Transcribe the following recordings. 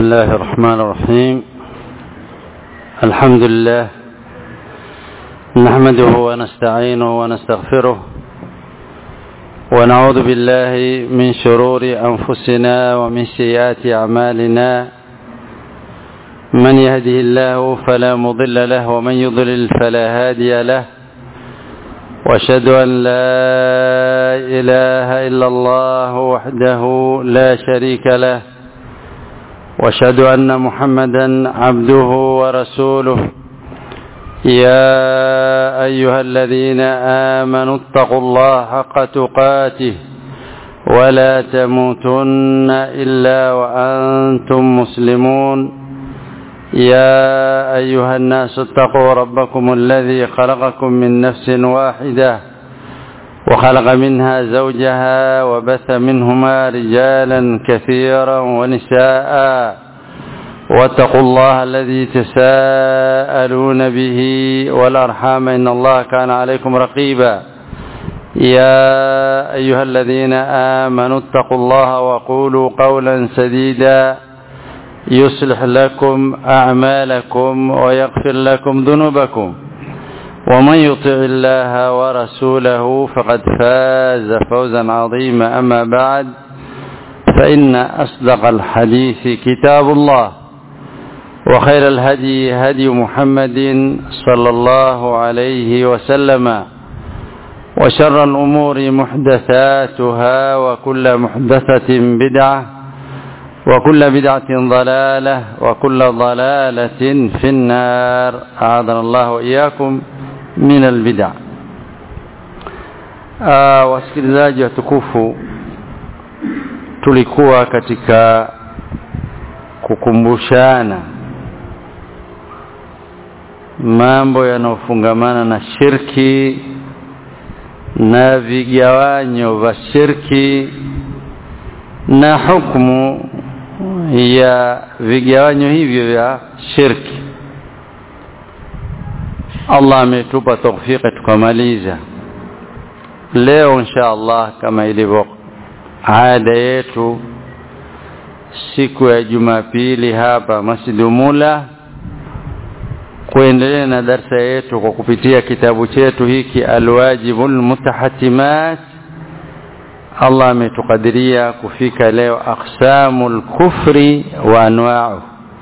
الله الرحمن الرحيم الحمد لله نحمده ونستعينه ونستغفره ونعوذ بالله من شرور أنفسنا ومن سيئات أعمالنا من يهده الله فلا مضل له ومن يضلل فلا هادي له واشهد ان لا اله الا الله وحده لا شريك له واشهد ان محمدا عبده ورسوله يا ايها الذين امنوا اتقوا الله حق تقاته ولا تموتن الا وانتم مسلمون يا أيها الناس اتقوا ربكم الذي خلقكم من نفس واحدة وخلق منها زوجها وبث منهما رجالا كثيرا ونساء واتقوا الله الذي تساءلون به والأرحام إن الله كان عليكم رقيبا يا أيها الذين آمنوا اتقوا الله وقولوا قولا سديدا يصلح لكم أعمالكم ويغفر لكم ذنوبكم ومن يطع الله ورسوله فقد فاز فوزا عظيما أما بعد فإن أصدق الحديث كتاب الله وخير الهدي هدي محمد صلى الله عليه وسلم وشر الأمور محدثاتها وكل محدثة بدعة وكل بدعة ضلالة وكل ضلالة في النار أعاذنا الله وإياكم من البدع wasikilizaji watukufu tulikuwa katika kukumbushana mambo yanayofungamana na shirki na vigawanyo vya shirki na hukumu ya vigawanyo hivyo vya shirki Allah ametupa tawfika tukamaliza leo insha Allah kama ilivyo ada yetu siku ya Jumapili hapa Masjid Mula kuendelea na darsa yetu kwa kupitia kitabu chetu hiki Alwajibul Mutahatimat Allah ametukadiria kufika leo aqsamul kufri wa anwa'u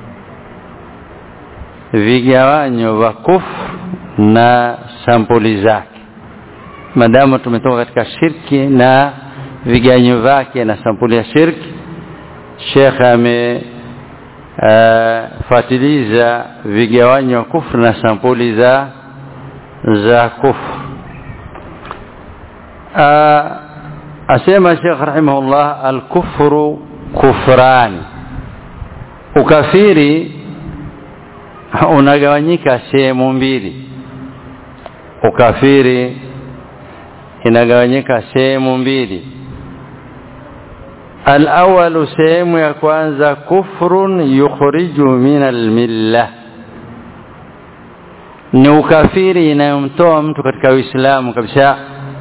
vigawanyo vya kufr na sampuli zake madamu tumetoka katika shirki na vigawanyo vyake na sampuli ya shirki Sheikh ame uh, fatiliza vigawanyo vya kufr na sampuli za za kufr uh, asema Sheikh rahimahullah al-kufru kufran ukafiri unagawanyika sehemu mbili ukafiri inagawanyika sehemu mbili al-awwal sehemu ya kwanza kufrun yukhriju min al-millah ni ukafiri inayomtoa mtu katika Uislamu kabisa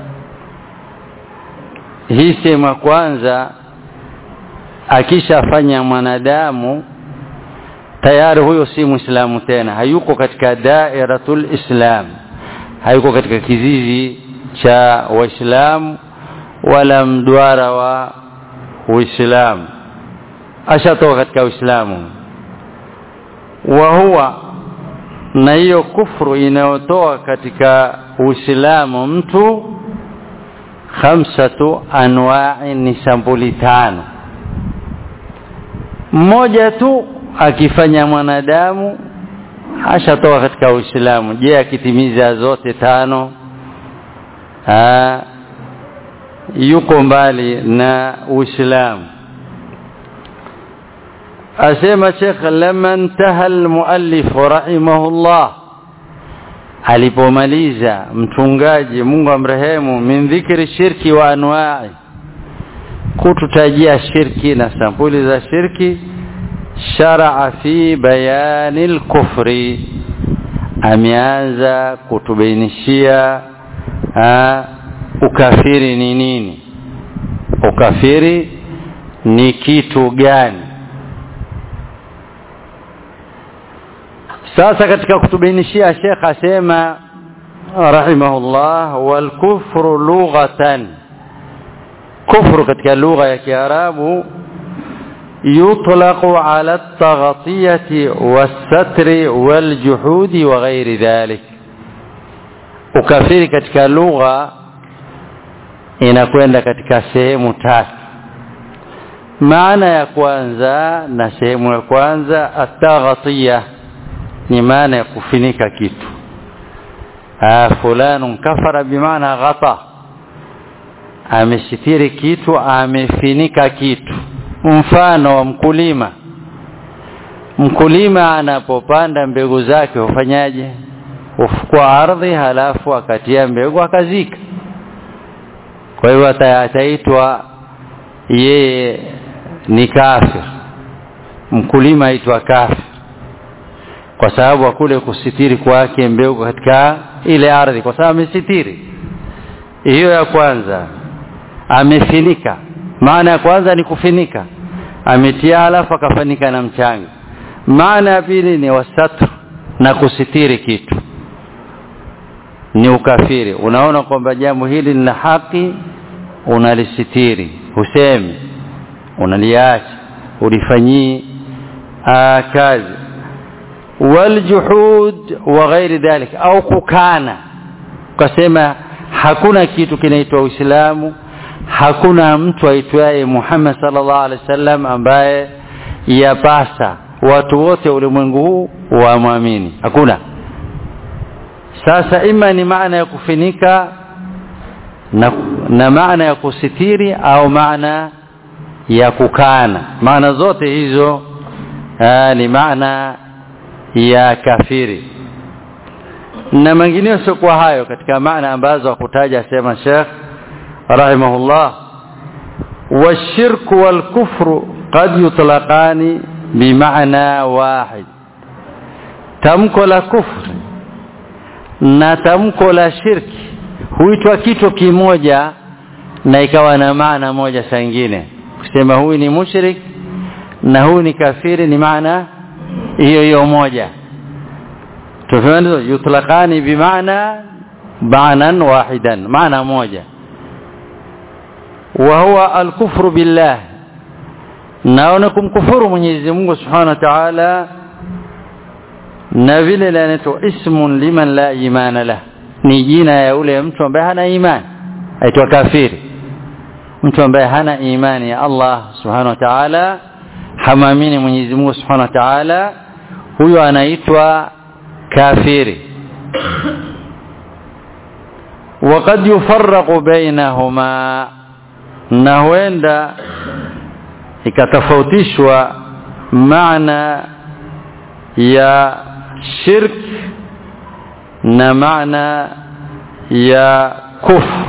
hii sehemu ya kwanza akishafanya mwanadamu tayari huyo si muislamu tena hayuko katika dairatul islam hayuko katika kizizi cha waislamu wala mduara wa uislamu ashatoka katika uislamu wa huwa na hiyo kufru inayotoa katika uislamu mtu khamsatu anwa'i ni sampuli tano mmoja tu akifanya mwanadamu ashatoka katika Uislamu je akitimiza zote tano aa, yuko mbali na Uislamu asema Sheikh lamma intaha almuallif rahimahullah alipomaliza mtungaji Mungu amrehemu min dhikri shirki wa anwa'i kututajia shirki na sampuli za shirki sharaa fi bayani al-kufri ameanza kutubainishia ukafiri ni nini ukafiri ni kitu gani sasa katika kutubainishia Sheikh asema rahimahullah wal kufru lughatan kufru katika lugha ya Kiarabu يطلق على التغطية والستر والجحود وغير ذلك ukafiri katika lugha inakwenda katika sehemu tatu maana ya kwanza na sehemu ya kwanza ataghatiya ni maana ya kufinika kitu fulanun kafara bimaana ghata amesitiri kitu amefinika kitu mfano wa mkulima mkulima anapopanda mbegu zake hufanyaje hufukua ardhi halafu akatia mbegu akazika kwa hiyo ataitwa yeye ni kafir mkulima aitwa kafir kwa sababu kule kusitiri kwake mbegu katika ile ardhi kwa sababu amesitiri hiyo ya kwanza amefinika maana ya kwanza ni kufinika ametia halafu akafanika na mchanga maana ya pili ni wasatru na kusitiri kitu ni ukafiri unaona kwamba jambo hili ni la haki unalisitiri husemi unaliacha ulifanyii kazi waljuhud wa ghairi dhalik au kukana ukasema hakuna kitu kinaitwa uislamu hakuna mtu aitwaye Muhammad sallallahu alaihi wasallam ambaye yapasa watu wote ulimwengu huu wamwamini hakuna sasa ima ni maana ya kufinika na, na maana ya kusitiri au maana ya kukana maana zote hizo aa, ni maana ya kafiri na mengineyo siokuwa hayo katika maana ambazo hakutaja sema Sheikh رحمه الله والشرك والكفر قد يطلقان بمعنى واحد tamko la kufri na tamko la shirki huitwa kitu kimoja na ikawa na maana moja saa ingine kusema huyu ni mushrik na huyu ni kafiri ni maana hiyo hiyo moja tufahamu yutlaqani bimaana ba'nan wahidan maana moja وهو الكفر بالله naonakum kufuru Mwenyezi Mungu Subhanahu wa Ta'ala na vile lanaitwa ismun liman la imana lah ni jina ya ule mtu ambaye hana imani aitwa kafiri mtu ambaye hana imani ya Allah Subhanahu wa Ta'ala hamamini Mwenyezi Mungu Subhanahu wa Ta'ala huyo anaitwa kafiri وقد يفرق بينهما na huenda ikatofautishwa maana ya shirk na maana ya kufr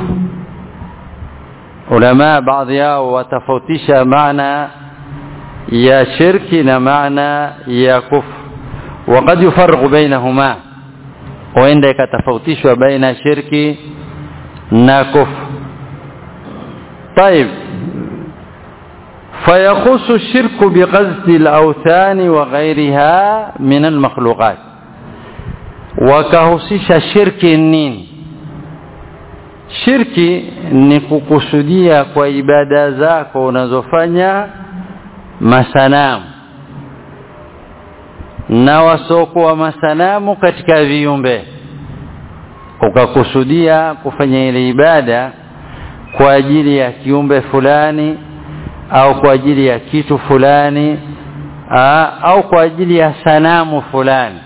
ulama baadhi yao watofautisha maana ya shirki na maana ya kufr وقد يفرق بينهما huenda ikatofautishwa baina shirki na kufr طيب فيخص الشرك بقصد الأوثان وغيرها من المخلوقات wakahusisha shirki nini shirki ni kukusudia kwa ibada zako unazofanya masanamu na wasiokuwa masanamu katika viumbe ukakusudia kufanya ile ibada kwa ajili ya kiumbe fulani au kwa ajili ya kitu fulani aa, au kwa ajili ya sanamu fulani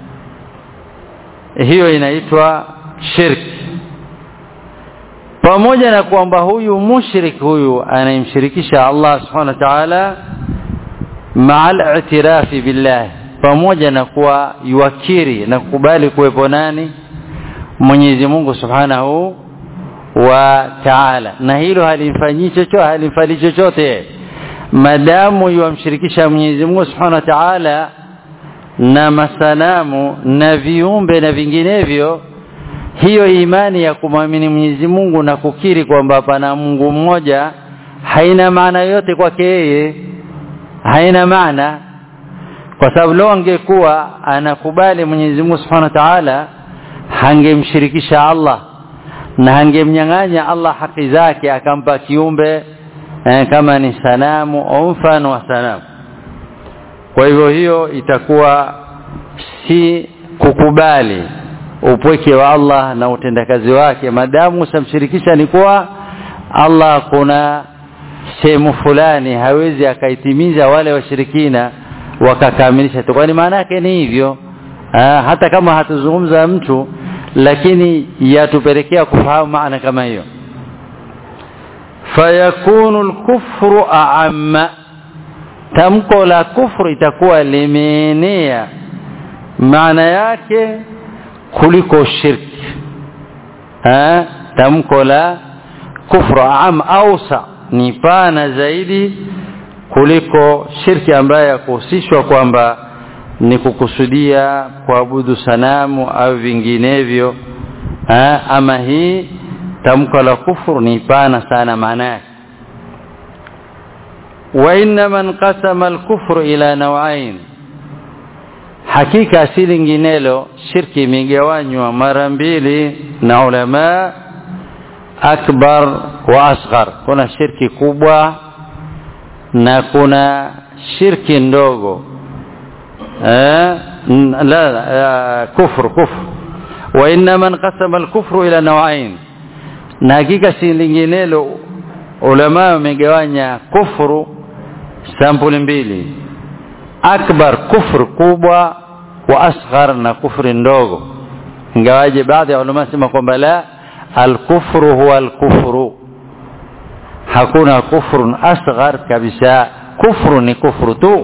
hiyo inaitwa shirki pamoja na kwamba huyu mushrik huyu anayemshirikisha Allah subhanahu wa ta'ala ma'al i'tirafi billah pamoja na kuwa yuakiri na kukubali kuwepo nani Mwenyezi Mungu subhanahu wa ta'ala na hilo halimfanyii chochote halimfali chochote madamu yuamshirikisha Mwenyezi Mungu subhanahu wa ta'ala na masanamu na viumbe na vinginevyo hiyo imani ya kumwamini Mwenyezi Mungu na kukiri kwamba pana Mungu mmoja haina maana yote kwake yeye haina maana kwa sababu leo angekuwa anakubali Mwenyezi Mungu Subhanahu wa Ta'ala hangemshirikisha Allah na hangemnyang'anya Allah haki zake akampa kiumbe eh, kama ni sanamu au mfano wa sanamu kwa hivyo hiyo itakuwa si kukubali upweke wa Allah na utendakazi wake madamu usamshirikisha ni kuwa Allah kuna sehemu fulani hawezi akaitimiza wale washirikina wakakamilisha tu kwani maana yake ni hivyo ha, hata kama hatuzungumza mtu lakini yatupelekea kufahamu maana kama hiyo fayakunu al-kufru a'amma tamko la kufru itakuwa limeenea maana yake kuliko shirki ha tamko la kufru am ausa ni pana zaidi kuliko shirki ambayo yakuhusishwa kwamba ni kukusudia kuabudu sanamu au vinginevyo ha ama hii tamko la kufru ni pana sana maana yake وإنما انقسم الكفر إلى نوعين hakika si linginelo shirki imegawanywa mara mbili na ulama akbar wa asghar kuna shirki kubwa na kuna shirki ndogo eh la kufru kufru wa inma inqasama al-kufru ila naw'ain na hakika si linginelo ulama wamegawanya kufru sampuli mbili akbar kufru kubwa wa asghar na kufri ndogo ingawaje baadhi ya ulama sema kwamba la alkufru huwa alkufru hakuna kufrun asghar kabisa kufru ni kufru tu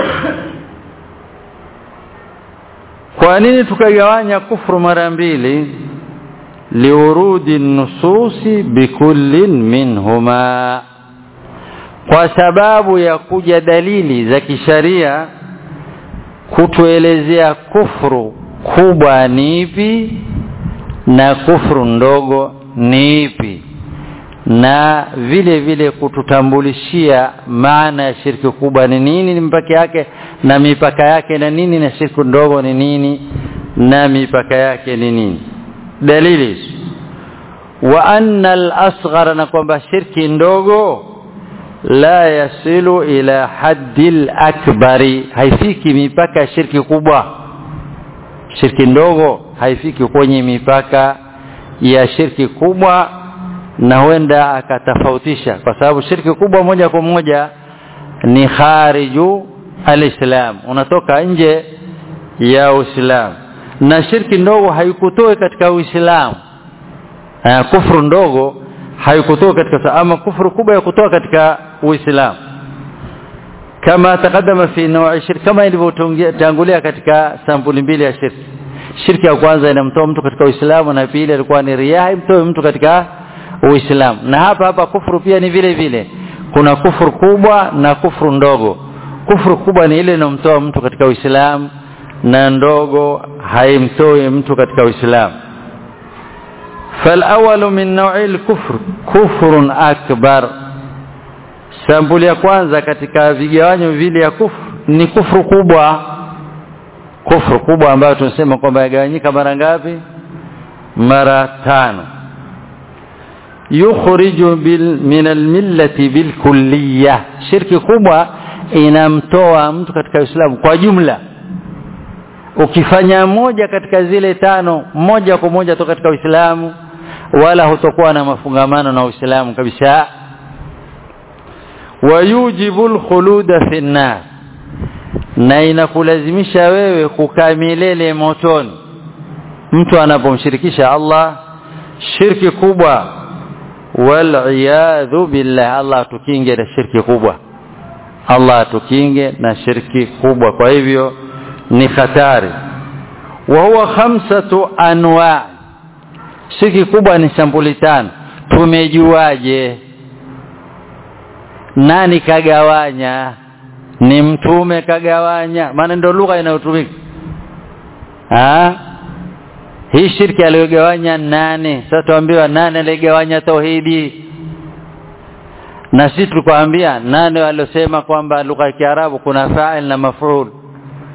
kwa nini tukagawanya kufru mara mbili liurudi nususi bikullin minhuma kwa sababu ya kuja dalili za kisharia kutuelezea kufru kubwa ni ipi na kufru ndogo ni ipi na vile vile kututambulishia maana ya shirki kubwa ni nini ni mipaka yake na mipaka yake na nini na shirki ndogo ni nini na mipaka yake ni nini dalili wa anna al-asghara na kwamba shirki ndogo la yasilu ila haddil akbari haifiki mipaka ya shirki kubwa shirki ndogo haifiki kwenye mipaka ya shirki kubwa na huenda akatofautisha kwa sababu shirki kubwa moja kwa moja ni khariju alislam unatoka nje ya uislamu na shirki ndogo haikutoe katika uislamu kufru ndogo haikutoa katika ama kufuru kubwa ya kutoa katika uislamu kama takadama fi naw'i shirki kama ilivyotangulia katika sampuli mbili ya shirki shirki ya kwanza inamtoa mtu katika uislamu na pili ilikuwa ni riya imtoe mtu katika uislamu na hapa hapa kufuru pia ni vile vile kuna kufuru kubwa na kufuru ndogo kufuru kubwa ni ile inomtoa mtu katika uislamu na ndogo haimtoi mtu katika uislamu فالاول من نوع الكفر كفر اكبر sampuli ya kwanza katika vigawanyo vile ya kufru ni kufru kubwa kufru kubwa ambayo tunasema kwamba yagawanyika mara ngapi mara tano yukhriju bil min almillati bilkulliyah shirki kubwa inamtoa mtu katika Uislamu kwa jumla ukifanya moja katika zile tano moja kwa moja toka katika Uislamu wala hutokuwa na mafungamano na Uislamu kabisa wayujibu alkhuluda fi nar na inakulazimisha wewe kukaa milele motoni mtu anapomshirikisha Allah shirki kubwa wal iyadhu billah Allah tukinge na shirki kubwa Allah tukinge na shirki kubwa kwa hivyo ni hatari wa huwa khamsatu anwa shirki kubwa ni sampuli tano tumejuaje nani kagawanya ni mtume kagawanya maana ndio lugha inayotumika ah hii shirki aliyogawanya nane sasa tuambiwa nane aliyogawanya tauhidi na sisi tukwambia nane waliosema kwamba lugha ya Kiarabu kuna fa'il na maf'ul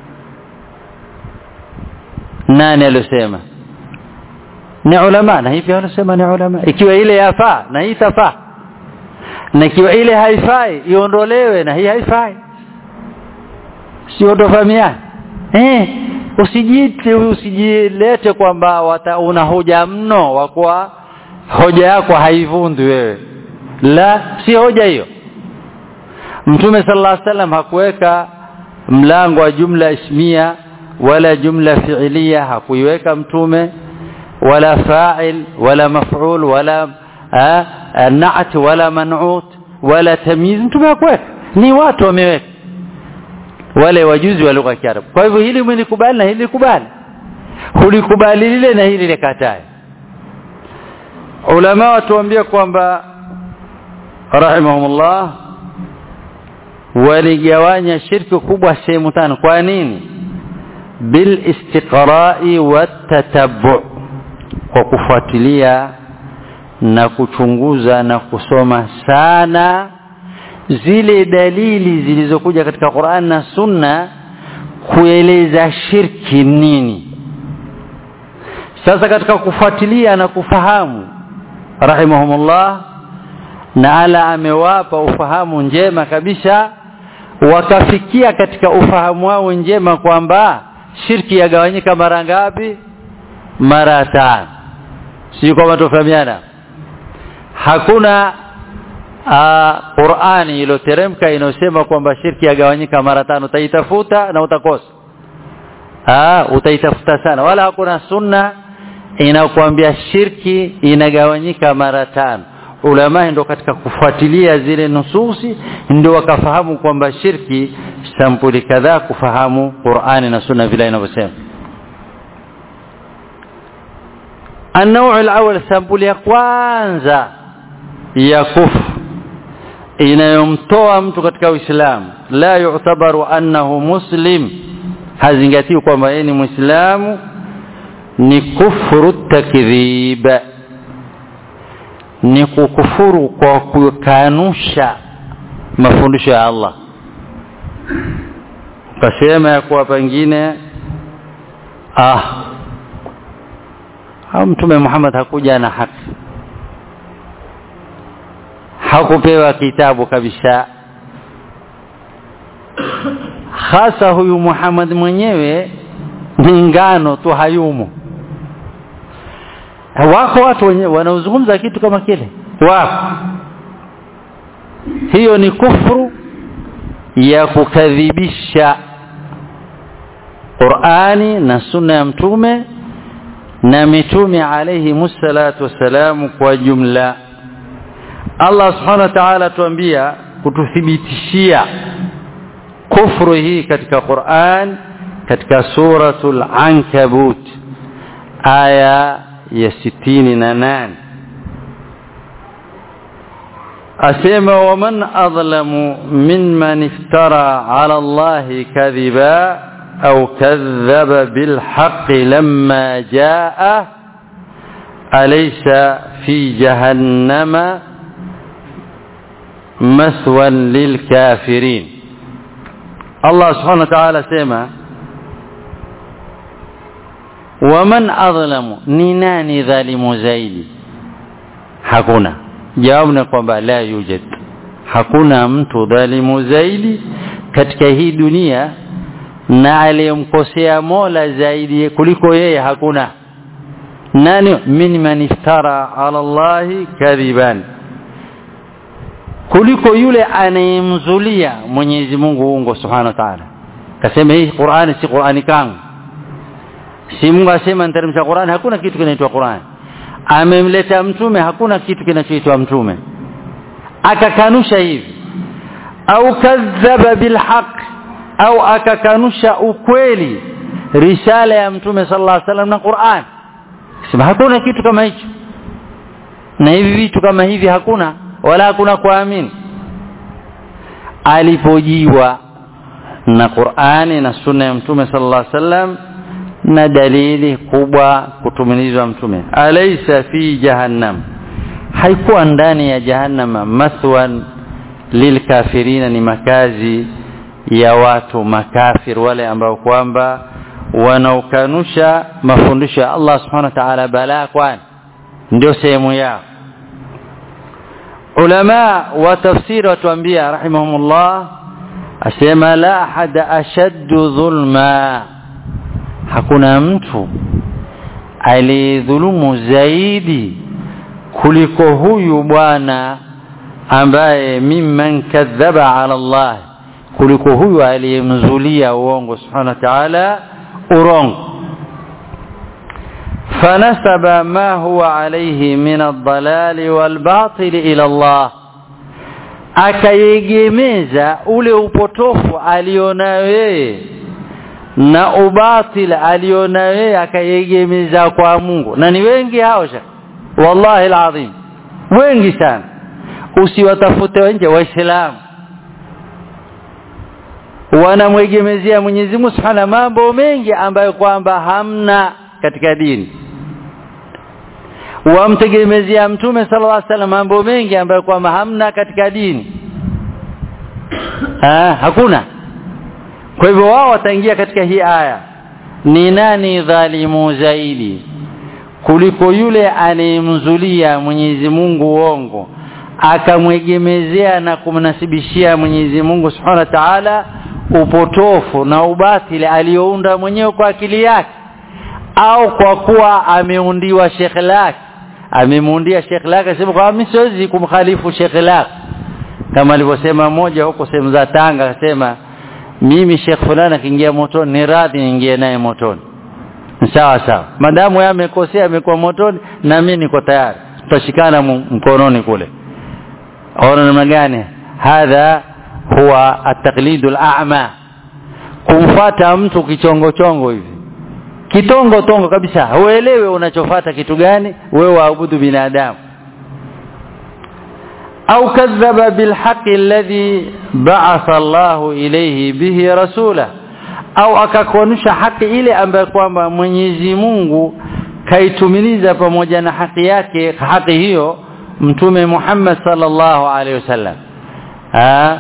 nani aliyosema ni ulama na hivi wanasema ni ulama ikiwa ile yafaa na hii tafaa na ikiwa ile haifai iondolewe na hii haifai sio tofahamiana eh usijite usijilete kwamba una hoja mno wa kuwa hoja yako haivundi wewe la si hoja hiyo mtume sallallahu alaihi wasallam hakuweka mlango wa jumla ismia wala jumla fiilia hakuiweka mtume wala fa'il wala maf'ul wala na'at wala man'ut wala tamyiz mtume hakuweka ni watu wameweka wale wajuzi wa lugha ya Kiarabu kwa hivyo hili mlikubali na hili kubali hulikubali lile na hili likatae ulama watuambia kwamba rahimahumullah waligawanya shirki kubwa sehemu tano kwa nini bil istiqra'i wat kwa kufuatilia na kuchunguza na kusoma sana zile dalili zilizokuja katika Qur'an na Sunna kueleza shirki nini sasa katika kufuatilia na kufahamu rahimahumullah na ala amewapa ufahamu njema kabisa wakafikia katika ufahamu wao njema kwamba shirki yagawanyika mara ngapi mara tano si kama tofahamiana hakuna uh, Qur'ani iliyoteremka inayosema kwamba shirki yagawanyika mara tano utaitafuta na utakosa ah utaitafuta sana wala hakuna sunna inakwambia shirki inagawanyika mara tano ulama ndio katika kufuatilia zile nususi ndio wakafahamu kwamba shirki sampuli kadhaa kufahamu Qur'ani na sunna vile inavyosema النوع الأول sampuli ya kwanza ya kufru inayomtoa mtu katika Uislamu la yu'tabaru annahu muslim hazingatiwi kwamba yeye ni Muislamu ni kufuru takdhib ni kukufuru kwa kukanusha mafundisho ya Allah kasema ya kuwa pengine ah au mtume Muhammad hakuja na haki hakupewa kitabu kabisa hasa huyu Muhammad mwenyewe ni ngano tu hayumo wako watu wenye wanaozungumza kitu kama kile wako hiyo ni kufru ya kukadhibisha Qur'ani na sunna ya mtume na mitume alayhi musallatu wassalamu kwa jumla Allah subhanahu wa ta'ala tuambia kututhibitishia kufru hii katika Qur'an katika suratul ankabut aya ya sitini na nane asema waman adlamu mimman iftara ala Allahi kadhiba au kadhaba bilhaqqi lamma jaa alaysa fi jahannama maswan lilkafirin Allah subhanahu wa ta'ala sema waman adlamu ni nani dhalimu zaidi hakuna jawabu ni kwamba la yujad hakuna mtu dhalimu zaidi katika hii dunia na aliyemkosea Mola zaidi kuliko yeye hakuna nani min man iftara ala Allahi kadhiban kuliko yule anayemzulia Mwenyezi Mungu uongo subhanahu wa ta'ala kasema hii Qur'ani si Qur'ani kangu si Mungu asema niteremsha Qur'an hakuna kitu kinaitwa Qur'an amemleta mtume hakuna kitu kinachoitwa mtume akakanusha hivi au kadhaba bilhaq au akakanusha ukweli risala ya mtume sallallahu alaihi wasallam na Qur'an sema hakuna kitu kama hicho na hivi vitu kama hivi hakuna wala hakuna kuamini alipojiwa na Qur'ani na sunna ya mtume sallallahu alaihi wasallam na dalili kubwa kutumilizwa mtume alaysa fi jahannam haikuwa ndani ya jahannama mathwan lilkafirina ni makazi ya watu makafir wale ambao kwamba wanaokanusha mafundisho ya Allah subhanahu wa ta'ala balaa kwani ndio sehemu yao ulama wa tafsiri watuambia rahimahumullah asema la ahada ashaddu dhulma hakuna mtu aliyedhulumu zaidi kuliko huyu bwana ambaye mimman kadhaba ala Allah kuliko huyu aliyemzulia uongo subhanahu wa ta'ala urongo فنسب ما هو عليه من الضلال والباطل إلى الله akayegemeza ule upotofu alionayo yeye na ubatil alionayo yeye akayegemeza kwa Mungu na ni wengi hao sha wallahi alazim wengi sana usiwatafute nje waislamu wanamwegemezea Mwenyezi Mungu Subhanahu mambo mengi ambayo kwamba hamna katika dini wamtegemezea mtume sallallahu alaihi wasallam mambo mengi ambayo kwamba hamna katika dini ha, hakuna kwa hivyo wao wataingia katika hii aya ni nani dhalimu zaidi kuliko yule anayemzulia Mwenyezi Mungu uongo akamwegemezea na kumnasibishia Mwenyezi Mungu Subhanahu wa Ta'ala upotofu na ubatili aliyounda mwenyewe kwa akili yake au kwa kuwa ameundiwa shekhe lake amemuundia shekhe lake asema kwa mimi siwezi kumkhalifu shekhe lake kama alivyosema mmoja huko sehemu za Tanga akasema mimi shekhe fulani akiingia motoni ni radhi niingie naye motoni sawa sawa madamu yeye amekosea amekuwa motoni na mimi niko tayari tutashikana mkononi kule ona namna gani hadha huwa at-taqlidu al-a'ma kumfuata mtu kichongo chongo hivi kitongo tongo kabisa huelewe unachofata kitu gani wewe waabudu binadamu au kadhaba bilhaqi alladhi ba'atha Allah ilayhi bihi rasula au akakuonyesha haki ile ambayo kwamba Mwenyezi Mungu kaitumiliza pamoja na haki yake haki hiyo mtume Muhammad sallallahu alaihi wasallam ah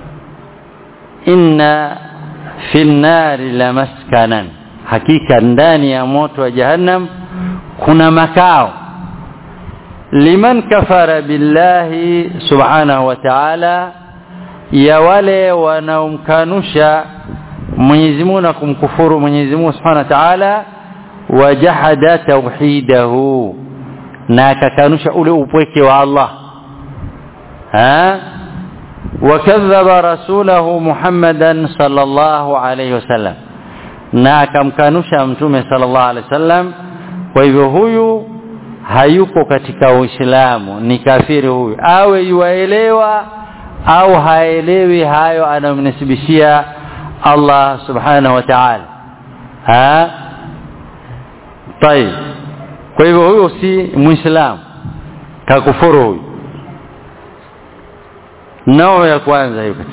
inna fil nari lamaskanan hakika ndani ya moto wa jahannam kuna makao liman kafara billahi subhanahu wa ta'ala ya wale wanaomkanusha Mwenyezi Mungu na kumkufuru Mwenyezi Mungu subhanahu wa ta'ala wajahada tauhidahu na akakanusha ule upweke wa Allah ha wakadhaba rasulahu Muhammadan sallallahu alayhi wasallam na akamkanusha mtume sallallahu alaihi wasallam kwa hivyo huyu hayuko katika uislamu ni kafiri huyu awe yuaelewa au haelewi hayo anamnisibishia Allah subhanahu wa ta'ala ha طيب kwa hivyo huyo si muislamu kakufuru huyu nao ya kwanza hiyo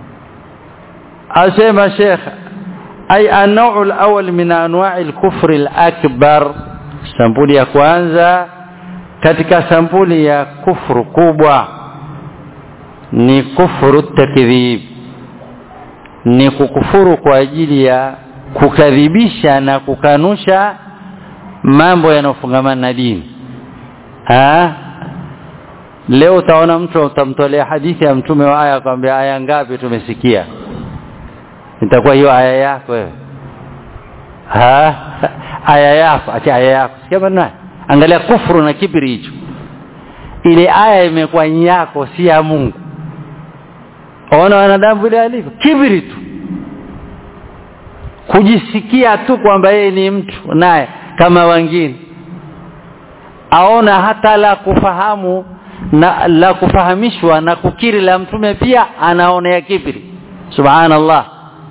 asema sheikh أي النوع الأول من أنواع الكفر الأكبر sampuli ya kwanza katika sampuli ya kufru kubwa ni kufuru takdhib ni kukufuru kwa ajili ya kukadhibisha na kukanusha mambo yanayofungamana na dini ha? leo utaona mtu utamtolea hadithi ya mtume wa aya kwambia aya ngapi tumesikia itakuwa hiyo aya yako wewe ha aya yako acha aya yako sikia bwana angalia kufuru na kibri hicho ile aya imekuwa yako si ya Mungu ona wanadamu vile alivyo kibri tu kujisikia tu kwamba yeye ni mtu naye kama wengine aona hata la kufahamu na la kufahamishwa na kukiri la mtume pia anaonea kibri subhanallah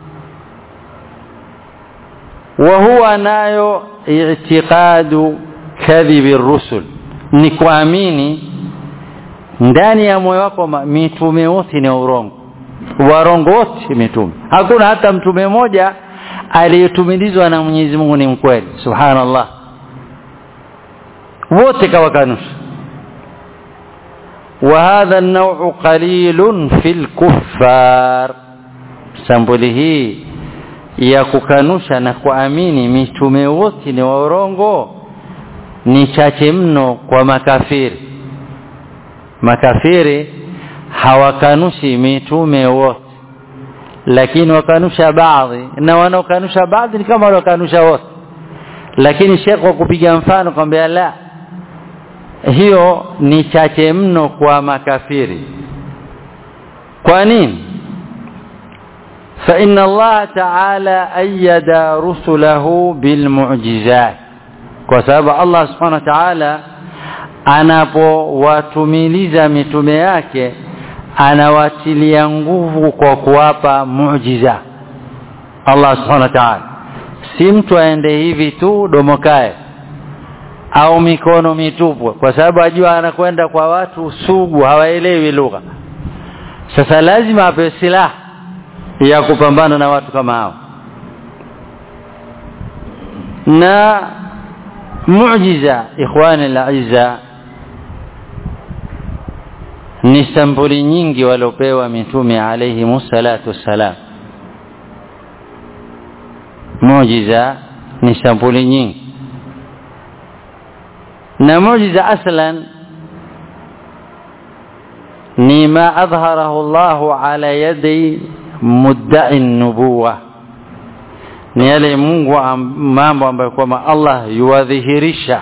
وهو nayo i'tiqadu kadhibi rusul ni kuamini ndani ya moyo wako mitume wote ni urongo warongo wote mitume hakuna hata mtume mmoja aliyetumilizwa na Mwenyezi Mungu ni mkweli subhanallah wote kawakanusha وهذا النوع قليل في الكفار sampuli hii ya kukanusha na kuamini mitume wote ni waorongo ni chache mno kwa makafiri makafiri hawakanushi mitume wote lakini wakanusha baadhi na wanaokanusha baadhi ni kama wanaokanusha wote lakini Sheikh kwa kupiga mfano kwambia la hiyo ni chache mno kwa makafiri kwa nini فإن الله تعالى أيد رسله بالمعجزات kwa sababu Allah subhanahu wa ta'ala anapowatumiliza mitume yake anawatilia nguvu kwa kuwapa muujiza Allah subhanahu wa ta'ala si mtu aende hivi tu domokae au mikono mitupu kwa sababu ajua anakwenda kwa watu sugu hawaelewi lugha sasa lazima apewe silaha ya kupambana na watu kama hao na muujiza ikhwani al-aizza ni sampuli nyingi waliopewa mitume alayhi musallatu wassalam muujiza ni sampuli nyingi na muujiza aslan ni ma adhharahu Allah ala yadi mudda'i nubuwa ni yale Mungu mambo ambayo kwamba Allah yuwadhihirisha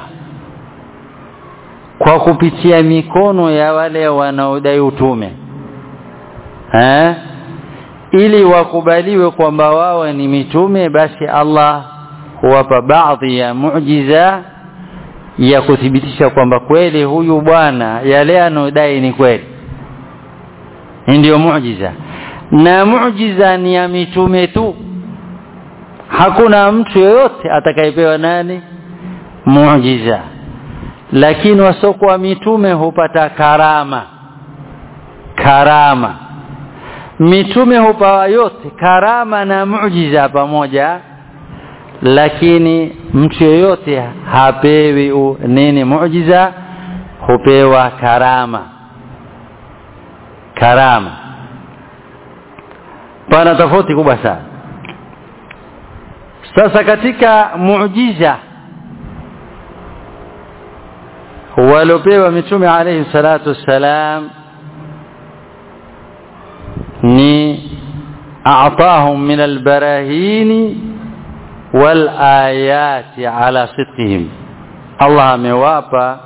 kwa kupitia mikono ya wale wanaodai utume eh ili wakubaliwe kwamba wao ni mitume basi Allah huwapa baadhi ya muujiza ya kuthibitisha kwamba kweli huyu bwana yale anodai ni kweli ndio muujiza na muujiza ni ya mitume tu hakuna mtu yoyote atakayepewa nani muujiza lakini wasokuwa mitume hupata karama karama mitume hupawa yote karama na muujiza pamoja lakini mtu yoyote hapewi u, nini muujiza hupewa karama karama pana tofauti kubwa sana sasa katika muujiza waliopewa mitume alayhi salatu wassalam ni a'tahum min albarahin wal ayati ala sidqihim Allah amewapa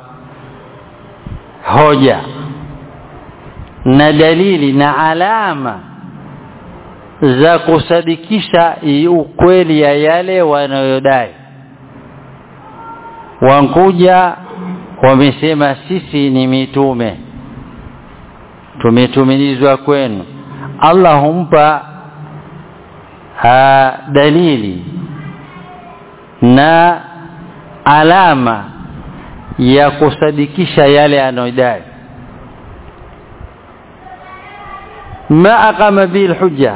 hoja na dalili na alama za kusadikisha ukweli ya yale wanayodai wankuja wamesema sisi ni mitume tumetumilizwa kwenu Allah humpa ha, dalili na alama ya kusadikisha yale anayodai ma aqama bil hujja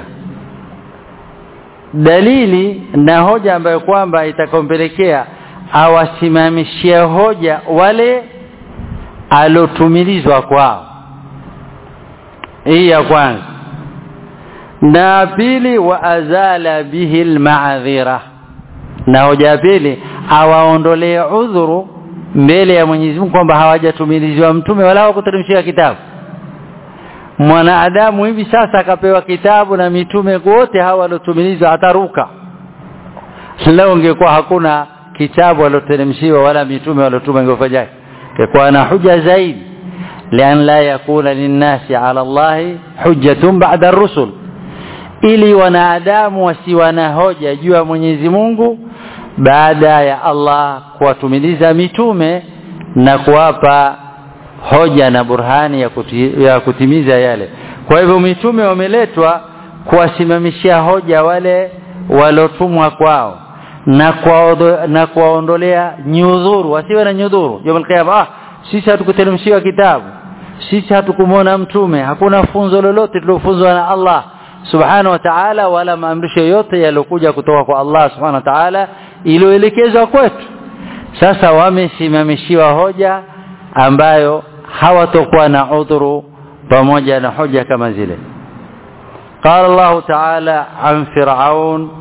dalili na hoja ambayo kwamba itakompelekea awasimamishie hoja wale alotumilizwa kwao hii ya kwanza na pili wa azala bihi alma'dhira na hoja ya pili awaondolee udhuru mbele ya Mwenyezi Mungu kwamba hawajatumilizwa mtume wala hawakuteremshiwa kitabu mwanadamu hivi sasa akapewa kitabu na mitume wote hawa waliotumilizwa ataruka leo ungekuwa hakuna kitabu walioteremshiwa wala mitume waliotuma ingefanyaje ingekuwa na huja zaidi lian la yakuna linnasi ala Allah hujjatun ba'da ar-rusul ili wanadamu wasiwa na hoja juu ya Mwenyezi Mungu baada ya Allah kuwatumiliza mitume na kuwapa hoja na burhani ya, kuti, ya kutimiza yale kwa hivyo mitume wameletwa kuwasimamishia hoja wale walotumwa kwao na kwa na kuwaondolea nyudhuru wasiwe na nyudhuru yawmal qiyama ah sisi hatukuteremshiwa kitabu sisi hatukumwona mtume hakuna funzo lolote tulofunzwa na Allah subhanahu wa ta'ala wala maamrisho yote yalokuja kutoka kwa Allah subhanahu wa ta'ala iliyoelekezwa kwetu sasa wamesimamishiwa hoja ambayo hawatokuwa na udhuru pamoja na hoja kama zile قال الله تعالى عن فرعون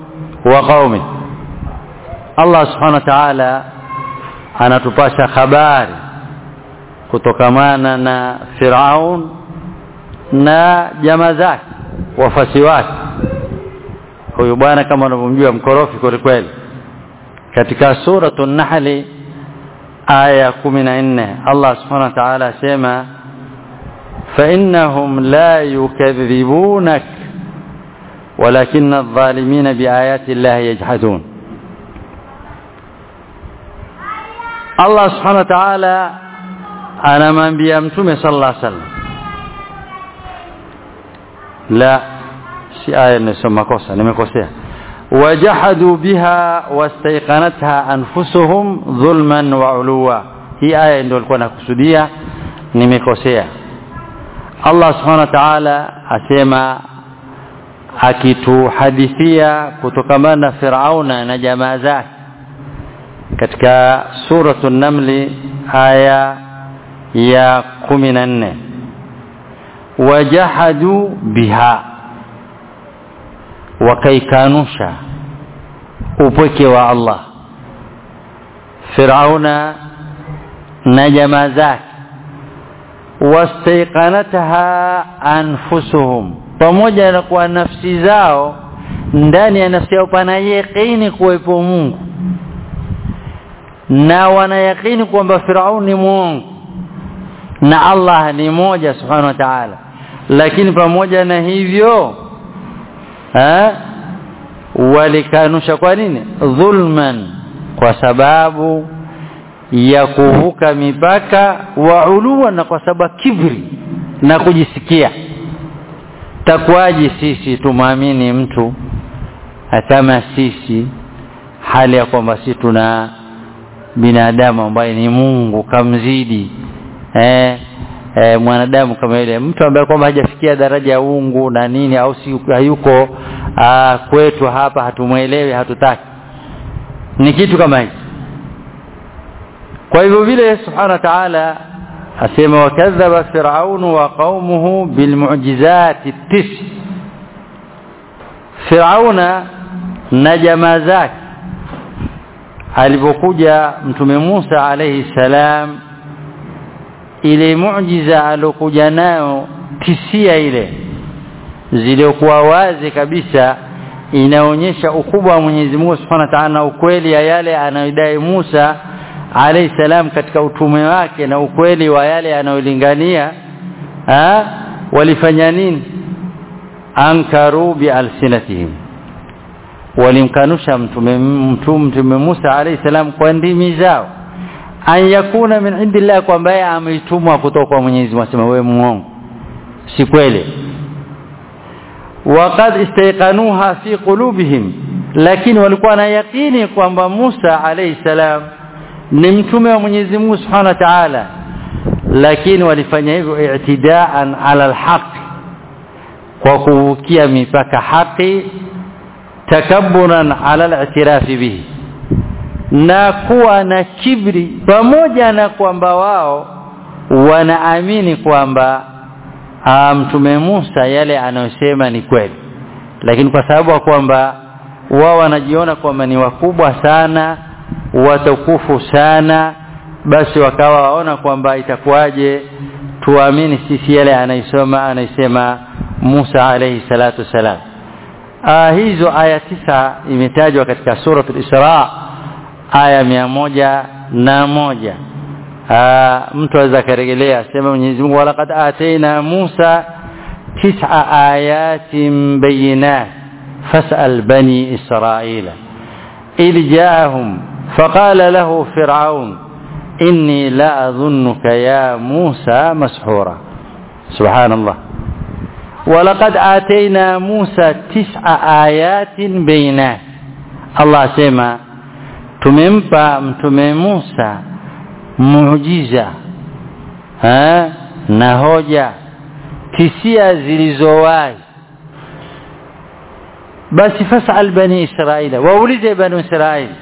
wa qaumi Allah subhanahu wa ta'ala anatupasha habari kutokamana na Firaun na jamaa zake wafasi wake huyu bwana kama unavyomjua mkorofi kweli kweli katika suratu nahli aya 14 Allah subhanahu wa ta'ala asema فإنهم لا يكذبونك ولكن الظالمين بآيات الله يجحدون Allah subhanahu wa ta'ala anamwambia mtume sallallahu alaihi wasallam la si aya nimesoma kosa nimekosea wajahadu biha wastaiqanatha anfusuhum dhulman wa uluwa hii aya ndio alikuwa nakusudia nimekosea Allah subhanahu wa ta'ala asema akituhadithia kutokamana na Firauna na jamaa zake katika suratu namli aya ya kumi na nne wajahadu biha wakaikanusha upweke wa Allah Firauna na jamaa zake wastaiqanataha anfusuhum pamoja na kwa nafsi zao ndani ya nafsi yao pana yaqini kuwepo Mungu na wanayakini kwamba Firaun ni mwongo na Allah ni moja subhanahu wa ta'ala lakini pamoja na hivyo ha walikanusha kwa nini dhulman kwa sababu ya kuvuka mipaka wa uluwa na kwa sababu kibri na kujisikia takwaji sisi tumwamini mtu kama sisi hali ya kwamba sisi tuna binadamu ambaye ni Mungu kamzidi eh, eh mwanadamu kama yule mtu ambaye kwamba hajafikia daraja ya uungu na nini au si hayuko aa, kwetu hapa hatumwelewi hatutaki ni kitu kama hicho kwa hivyo vile subhanahu wa ta'ala asema wakadhaba firaunu wa qaumuhu bilmu'jizati tis firauna na jamaa zake alipokuja mtume Musa alayhi salam ile muujiza alokuja nayo tisia ile ziliokuwa wazi kabisa inaonyesha ukubwa wa Mwenyezi Mungu Subhanahu wa Ta'ala na ukweli ya yale anayodai Musa alayhi salam katika utume wake na ukweli wa yale anayolingania walifanya nini ankaru bi alsinatihim walimkanusha mtume mtume Musa alayhi salam kwa ndimi zao an yakuna min indillah kwamba yeye ameitumwa kutoka kwa Mwenyezi Mungu asema wewe muongo si kweli waqad istayqanuha fi qulubihim lakini walikuwa na yakini kwamba Musa alayhi salam ni mtume wa Mwenyezi Mungu Subhanahu wa Ta'ala lakini walifanya hivyo i'tidaan ala alhaq kwa kuvukia mipaka haki takabburan ala al-i'tiraf bihi na kuwa na kibri pamoja na kwamba wao wanaamini kwamba mtume Musa yale anayosema ni kweli lakini kwa sababu kwamba wao wanajiona kwamba ni wakubwa sana watukufu sana basi wakawa waona kwamba itakuwaje tuamini sisi yale anaisoma anaisema Musa alayhi salatu wasalam uh, hizo aya tisa imetajwa katika suratul Isra aya mia moja na moja uh, mtu aweza karejelea sema Mwenyezi Mungu walaqad ataina Musa tis'a ayatin bayinat fas'al bani Israila idh ja'ahum faqala lahu fir'aun inni la adhunnuka ya Musa mashura subhanallah ولقد آتينا موسى تسع آيات بينات الله سيما tumempa mtume Musa muujiza ha? na hoja tisia zilizowazi basi fasal bani israila waulize bani israili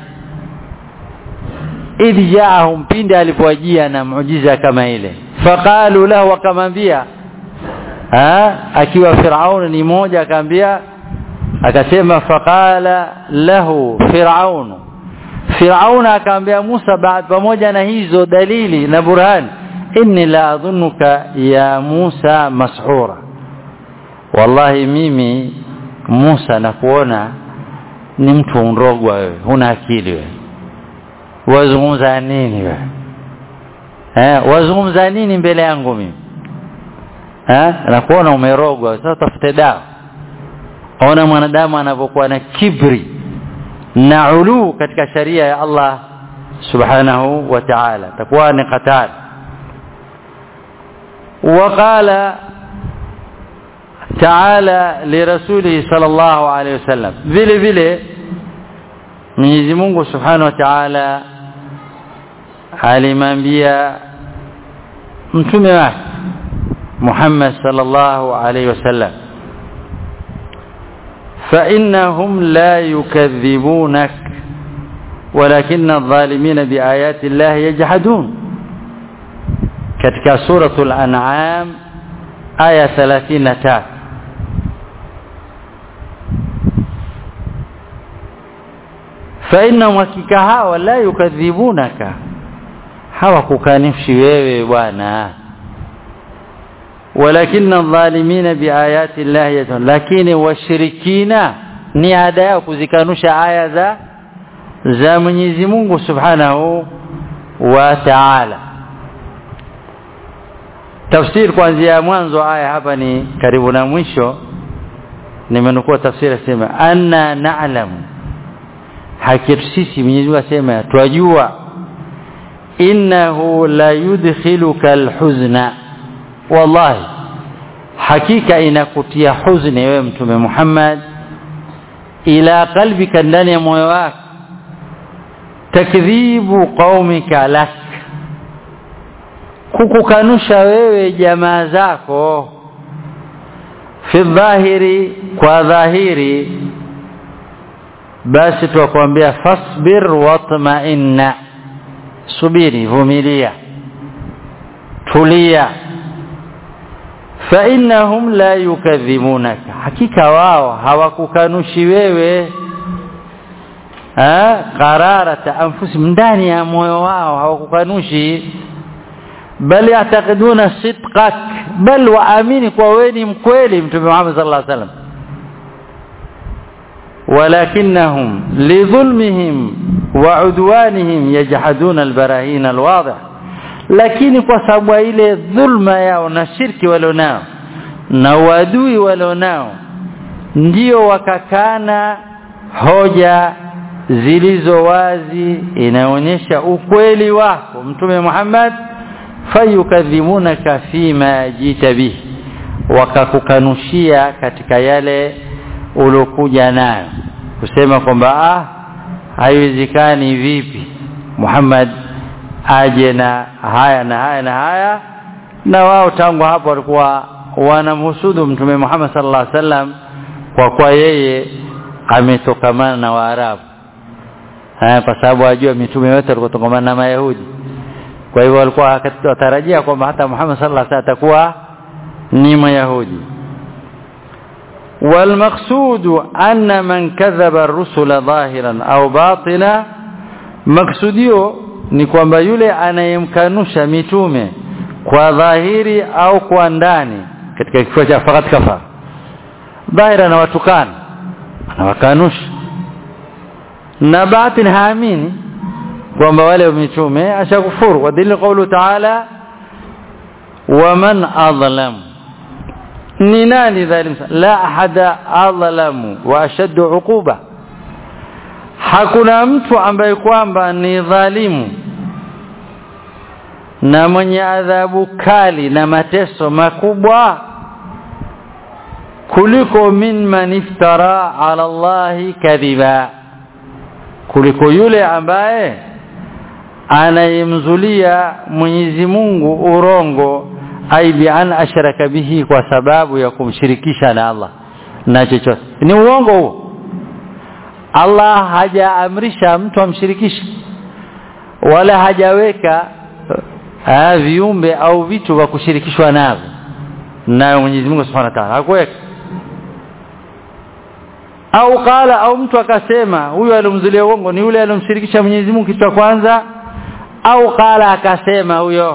idh jaahum pindi alipowajia na muujiza kama ile faqalu lahu wakamwambia akiwa Firaun ni moja akamwambia akasema faqala lahu firaunu firauna akamwambia Musa baad pamoja na hizo dalili na burhani inni la adhunuka ya Musa mashura wallahi mimi Musa nakuona ni mtu mrogwa wewe huna akili wewe wazungumza nini wewe eh wazungumza nini mbele yangu mimi eh nakuona umerogwa sasa tafute dawa ona mwanadamu anapokuwa na kibri na ulu katika sharia ya Allah subhanahu wa ta'ala takuwa ni hatari وقال تعالى لرسوله صلى الله عليه وسلم vile vile Mwenyezi Mungu Subhanahu wa Ta'ala alimwambia mtume wake Muhammad sallallahu alayhi wasallam فإنهم لا يكذبونك ولكن الظالمين بآيات الله يجحدون katika suratul an'am aya 33 fa inna hakika hawa la yukadhibunaka hawakukanishi wewe bwana walakinna adh-dhalimina biayati llahi yajhadun lakini washirikina ni ada yao kuzikanusha aya za za Mwenyezi Mungu Subhanahu wa Ta'ala tafsiri kuanzia mwanzo aya hapa ni karibu na mwisho nimenukua tafsiri sema anna na'lamu hakika sisi Mwenyezi Mungu asema twajua innahu la yudkhiluka alhuzna wallahi hakika inakutia huzuni wewe mtume Muhammad ila qalbika ndani ya moyo wako takdhibu qaumika lak kukukanusha wewe jamaa zako fi dhahiri kwa dhahiri basi tuwakwambia fasbir watma'inna subiri vumilia tulia fa innahum la yukadhibunaka hakika wao hawakukanushi wewe qararata anfusihim ndani ya moyo wao hawakukanushi bal yataqiduna sidqak bal waamini kwa wewe ni mkweli mtume Muhammad sallallahu alaihi wasallam ولكنهم لظلمهم وعدوانهم يجحدون البراهين الواضح lakini kwa sababu ile dhulma yao na shirki walionao na uadui walionao ndio wakakana hoja zilizo wazi inaonyesha ukweli wako mtume Muhammad fayukadhimunaka fima jita bihi wakakukanushia katika yale ulokuja nayo kusema kwamba ah haiwezekani vipi Muhammad aje na haya na haya na haya na wao tangu hapo walikuwa wanamhusudu mtume Muhammad sallallahu alaihi wasallam kwa kuwa yeye ametokamana na Waarabu kwa sababu ajua mitume wote walikuwa tokamana na Mayahudi kwa hivyo walikuwa watarajia kwamba hata Muhammad sallallahu alaihi wasallam atakuwa ni Mayahudi والمقصود أن من كذب الرسل ظاهرا أو باطنا مقصوديو ni kwamba yule anayemkanusha mitume kwa dhahiri au kwa ndani katika kifua cha fakat kafa dhahira na watukana anawakanusha na batin haamini kwamba wale mitume ashakufuru wa dalili qawlu ta'ala waman adlam ni nani dhalim la ahada adlamu wa ashaddu uquba hakuna mtu ambaye kwamba ni dhalimu na mwenye adhabu kali na mateso makubwa kuliko min man iftara ala Allahi kadhiba kuliko yule ambaye anayemzulia Mwenyezi Mungu urongo ai bi an ashraka bihi kwa sababu ya kumshirikisha na Allah na chochote ni uongo huo Allah hajaamrisha mtu amshirikishe wala hajaweka uh, viumbe au vitu vya kushirikishwa navyo nayo Mwenyezi Mungu Subhanahu wa Ta'ala hakuweka au qala au mtu akasema huyo alomzulia uongo ni yule alomshirikisha Mwenyezi Mungu kitu cha kwanza au qala akasema huyo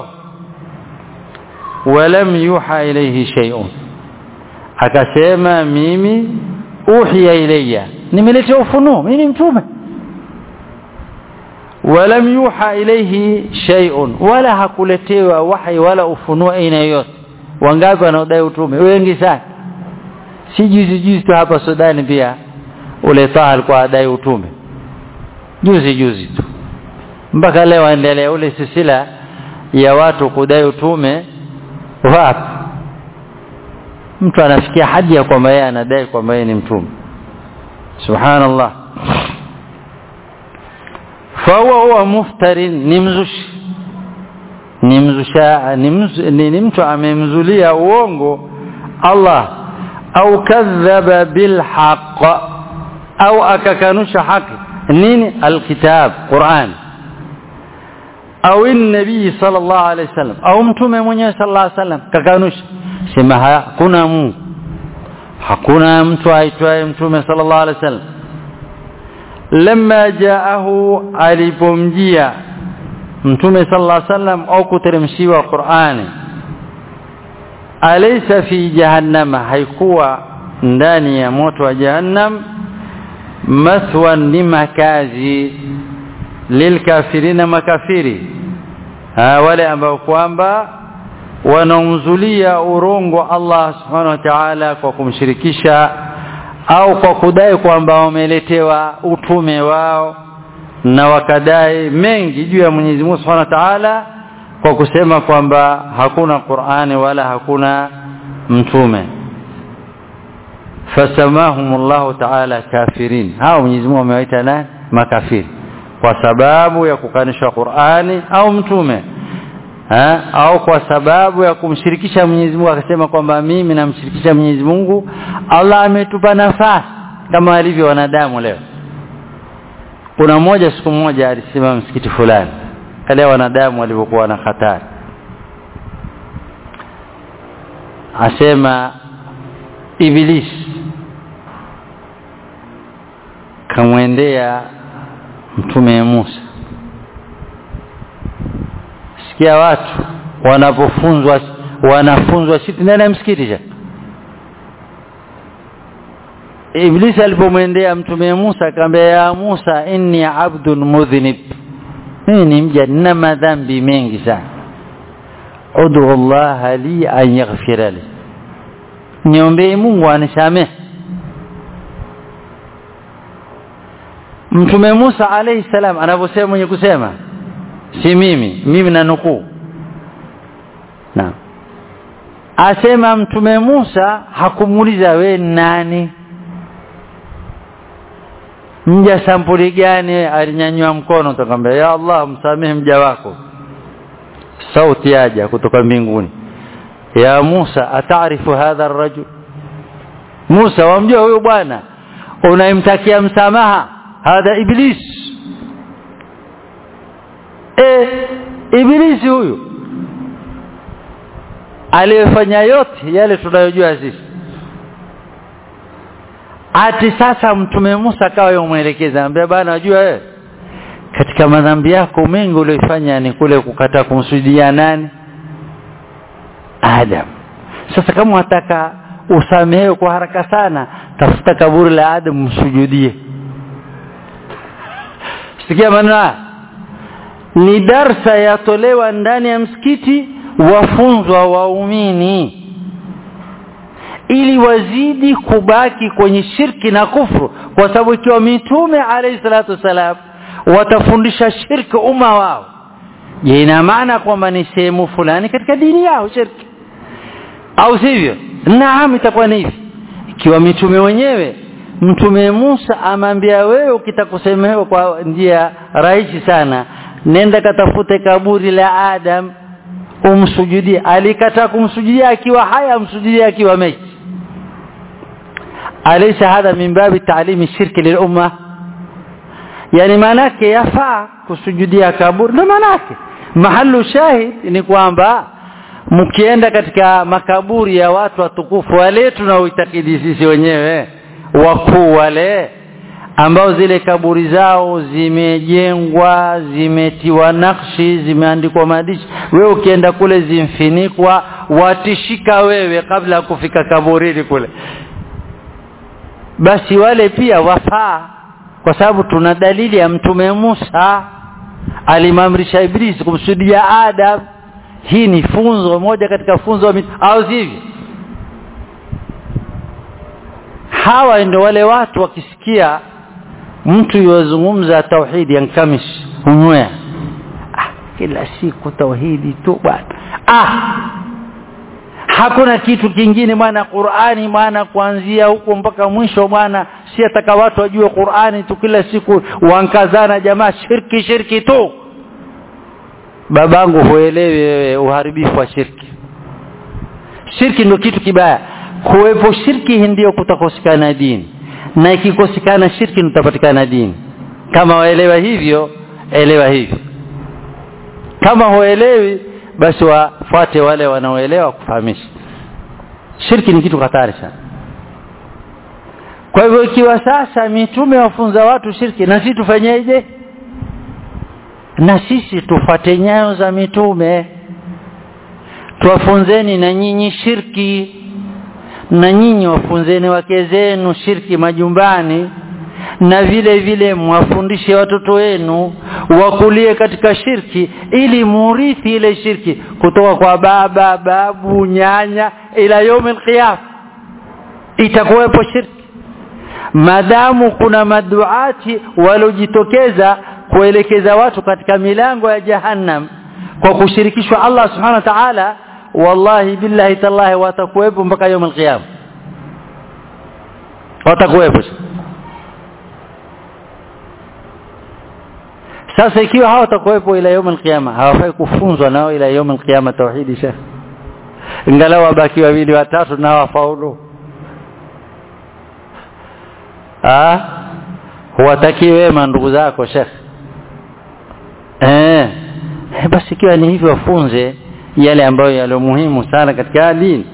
walam yuha ilayhi shay'un akasema mimi uhiya ilayya nimeletea ufunuo mimi ni mtume walam yuha ilayhi shay'un wala hakuletewa wahi wala ufunuo aina yoyote wangapi wanaodai utume wengi sana si juzi juzi tu hapa Sudani pia ule Taha alikuwa adai utume juzi juzi tu mpaka leo endelea ule silsila ya watu kudai utume wapi mtu anafikia hadi ya kwamba yeye anadai kwamba yeye ni mtume subhanallah fahuwa huwa muftarin ni mzushi ni mzusha ni, mz, ni, ni mtu amemzulia uongo Allah au kadhaba bilhaq au akakanusha haki nini alkitab Qur'an au nabii sallallahu alaihi wasallam au mtume mwenyewe sallallahu alaihi wasallam kakanusha sema hakuna Mungu hakuna mtu aitwaye mtume sallallahu alaihi wasallam lamma jaahu alipomjia mtume sallallahu alaihi wasallam au kuteremshiwa Qur'ani alaysa fi jahannama haikuwa ndani ya moto wa jahannam mathwan ni makazi lilkafirina makafiri ha, wale ambao kwamba wanaumzulia urongo Allah subhanahu wa ta'ala kwa kumshirikisha au kwa kudai kwamba wameletewa utume wao na wakadai mengi juu ya Mwenyezi Mungu Subhanahu wa Ta'ala kwa kusema kwamba hakuna Qur'ani wala hakuna mtume fasamahumullahu ta'ala kafirin hao Mwenyezi Mungu amewaita nani makafiri kwa sababu ya kukanisha Qur'ani au mtume ha? au kwa sababu ya kumshirikisha Mwenyezi Mungu akasema kwamba mimi namshirikisha Mwenyezi Mungu Allah ametupa nafasi kama alivyo wanadamu leo kuna mmoja siku moja alisema msikiti fulani kale wanadamu walivyokuwa na hatari asema iblis kamwendea mtume Musa sikia watu wanapofunzwa wanafunzwa shiti ndani ya msikiti Iblisi alipomwendea mtume Musa akamwambia ya Musa inni abdun mudhnib mimi ni mja nina madhambi mengi sana ud'u Allah li an yaghfira li niombe Mungu anisamehe Mtume Musa alayhi salam anavyosema mwenye kusema si mimi mimi na nukuu na asema mtume Musa hakumuuliza we nani mja sampuli gani alinyanyua mkono tukamwambia ya Allah msamehe mja wako sauti yaja kutoka mbinguni ya Musa ataarifu hadha arrajul Musa wamjua huyo bwana unaimtakia msamaha hadha iblis e ibilisi huyu aliyefanya yote yale tunayojua sisi ati sasa mtume Musa akawa yomwelekeza anambia bana unajua wewe katika madhambi yako mengi uliyofanya ni kule kukataa kumsujudia nani Adam sasa kama unataka usamehewe kwa haraka sana tafuta kaburi la Adam msujudie sikia maneno ni darsa yatolewa ndani ya msikiti wafunzwa waumini ili wazidi kubaki kwenye shirki na kufru kwa sababu ikiwa mitume alayhi salatu wasalam watafundisha shirki umma wao je ina maana kwamba ni sehemu fulani katika dini yao shirki au sivyo naam itakuwa ni hivi ikiwa mitume wenyewe mtume Musa amambia wewe ukitakusemewa kwa njia rahisi sana nenda katafute kaburi la Adam umsujudie alikataa kumsujudia akiwa haya amsujudie akiwa maiti alaysa hadha min babi ta'limi shirki lil umma yani manake yafaa kusujudia kaburi na manake mahalu shahid ni kwamba mkienda katika makaburi ya watu watukufu wale tunaoitakidi sisi wenyewe wakuu wale ambao zile kaburi zao zimejengwa zimetiwa nakshi zimeandikwa maandishi wewe ukienda kule zimfinikwa watishika wewe kabla ya kufika kaburini kule basi wale pia wafaa kwa sababu tuna dalili ya mtume Musa alimamrisha Iblisi kumsujudia Adam hii ni funzo moja katika funzo au sivyo hawa ndio wale watu wakisikia mtu yozungumza tauhidi yankamish hunywea ah, kila siku tauhidi tu bwana ah hakuna kitu kingine bwana Qur'ani bwana kuanzia huko mpaka mwisho bwana si ataka watu wajue Qur'ani tu kila siku wankazana jamaa shirki shirki tu babangu huelewi wewe uharibifu wa shirki shirki ndio kitu kibaya kuwepo shirki ndio kutakosekana dini na ikikosekana shirki nitapatikana dini kama waelewa hivyo elewa hivyo kama huelewi basi wafuate wale wanaoelewa kufahamisha shirki ni kitu hatari sana kwa hivyo ikiwa sasa mitume wafunza watu shirki na sisi tufanyeje na sisi tufate nyayo za mitume tuwafunzeni na nyinyi shirki na nyinyi wafunzeni wake zenu shirki majumbani na vile vile mwafundishe watoto wenu wakulie katika shirki ili murithi ile shirki kutoka kwa baba babu nyanya ila yomi alqiyam itakuwepo shirki madamu kuna maduati waliojitokeza kuelekeza watu katika milango ya jahannam kwa kushirikishwa Allah subhanahu wa ta'ala wallahi billahi tallahi watakuwepo mpaka يوم القيامه watakuwepo sasa ikiwa hawatakuwepo ila يوم القيامه hawafai kufunzwa nao ila يوم القيامه tauhidi shekh ingalau wabaki wawili watatu na wafaulu ah huwataki wema ndugu zako shekh eh basi ikiwa ni hivyo wafunze yale ambayo yalo muhimu sana katika dini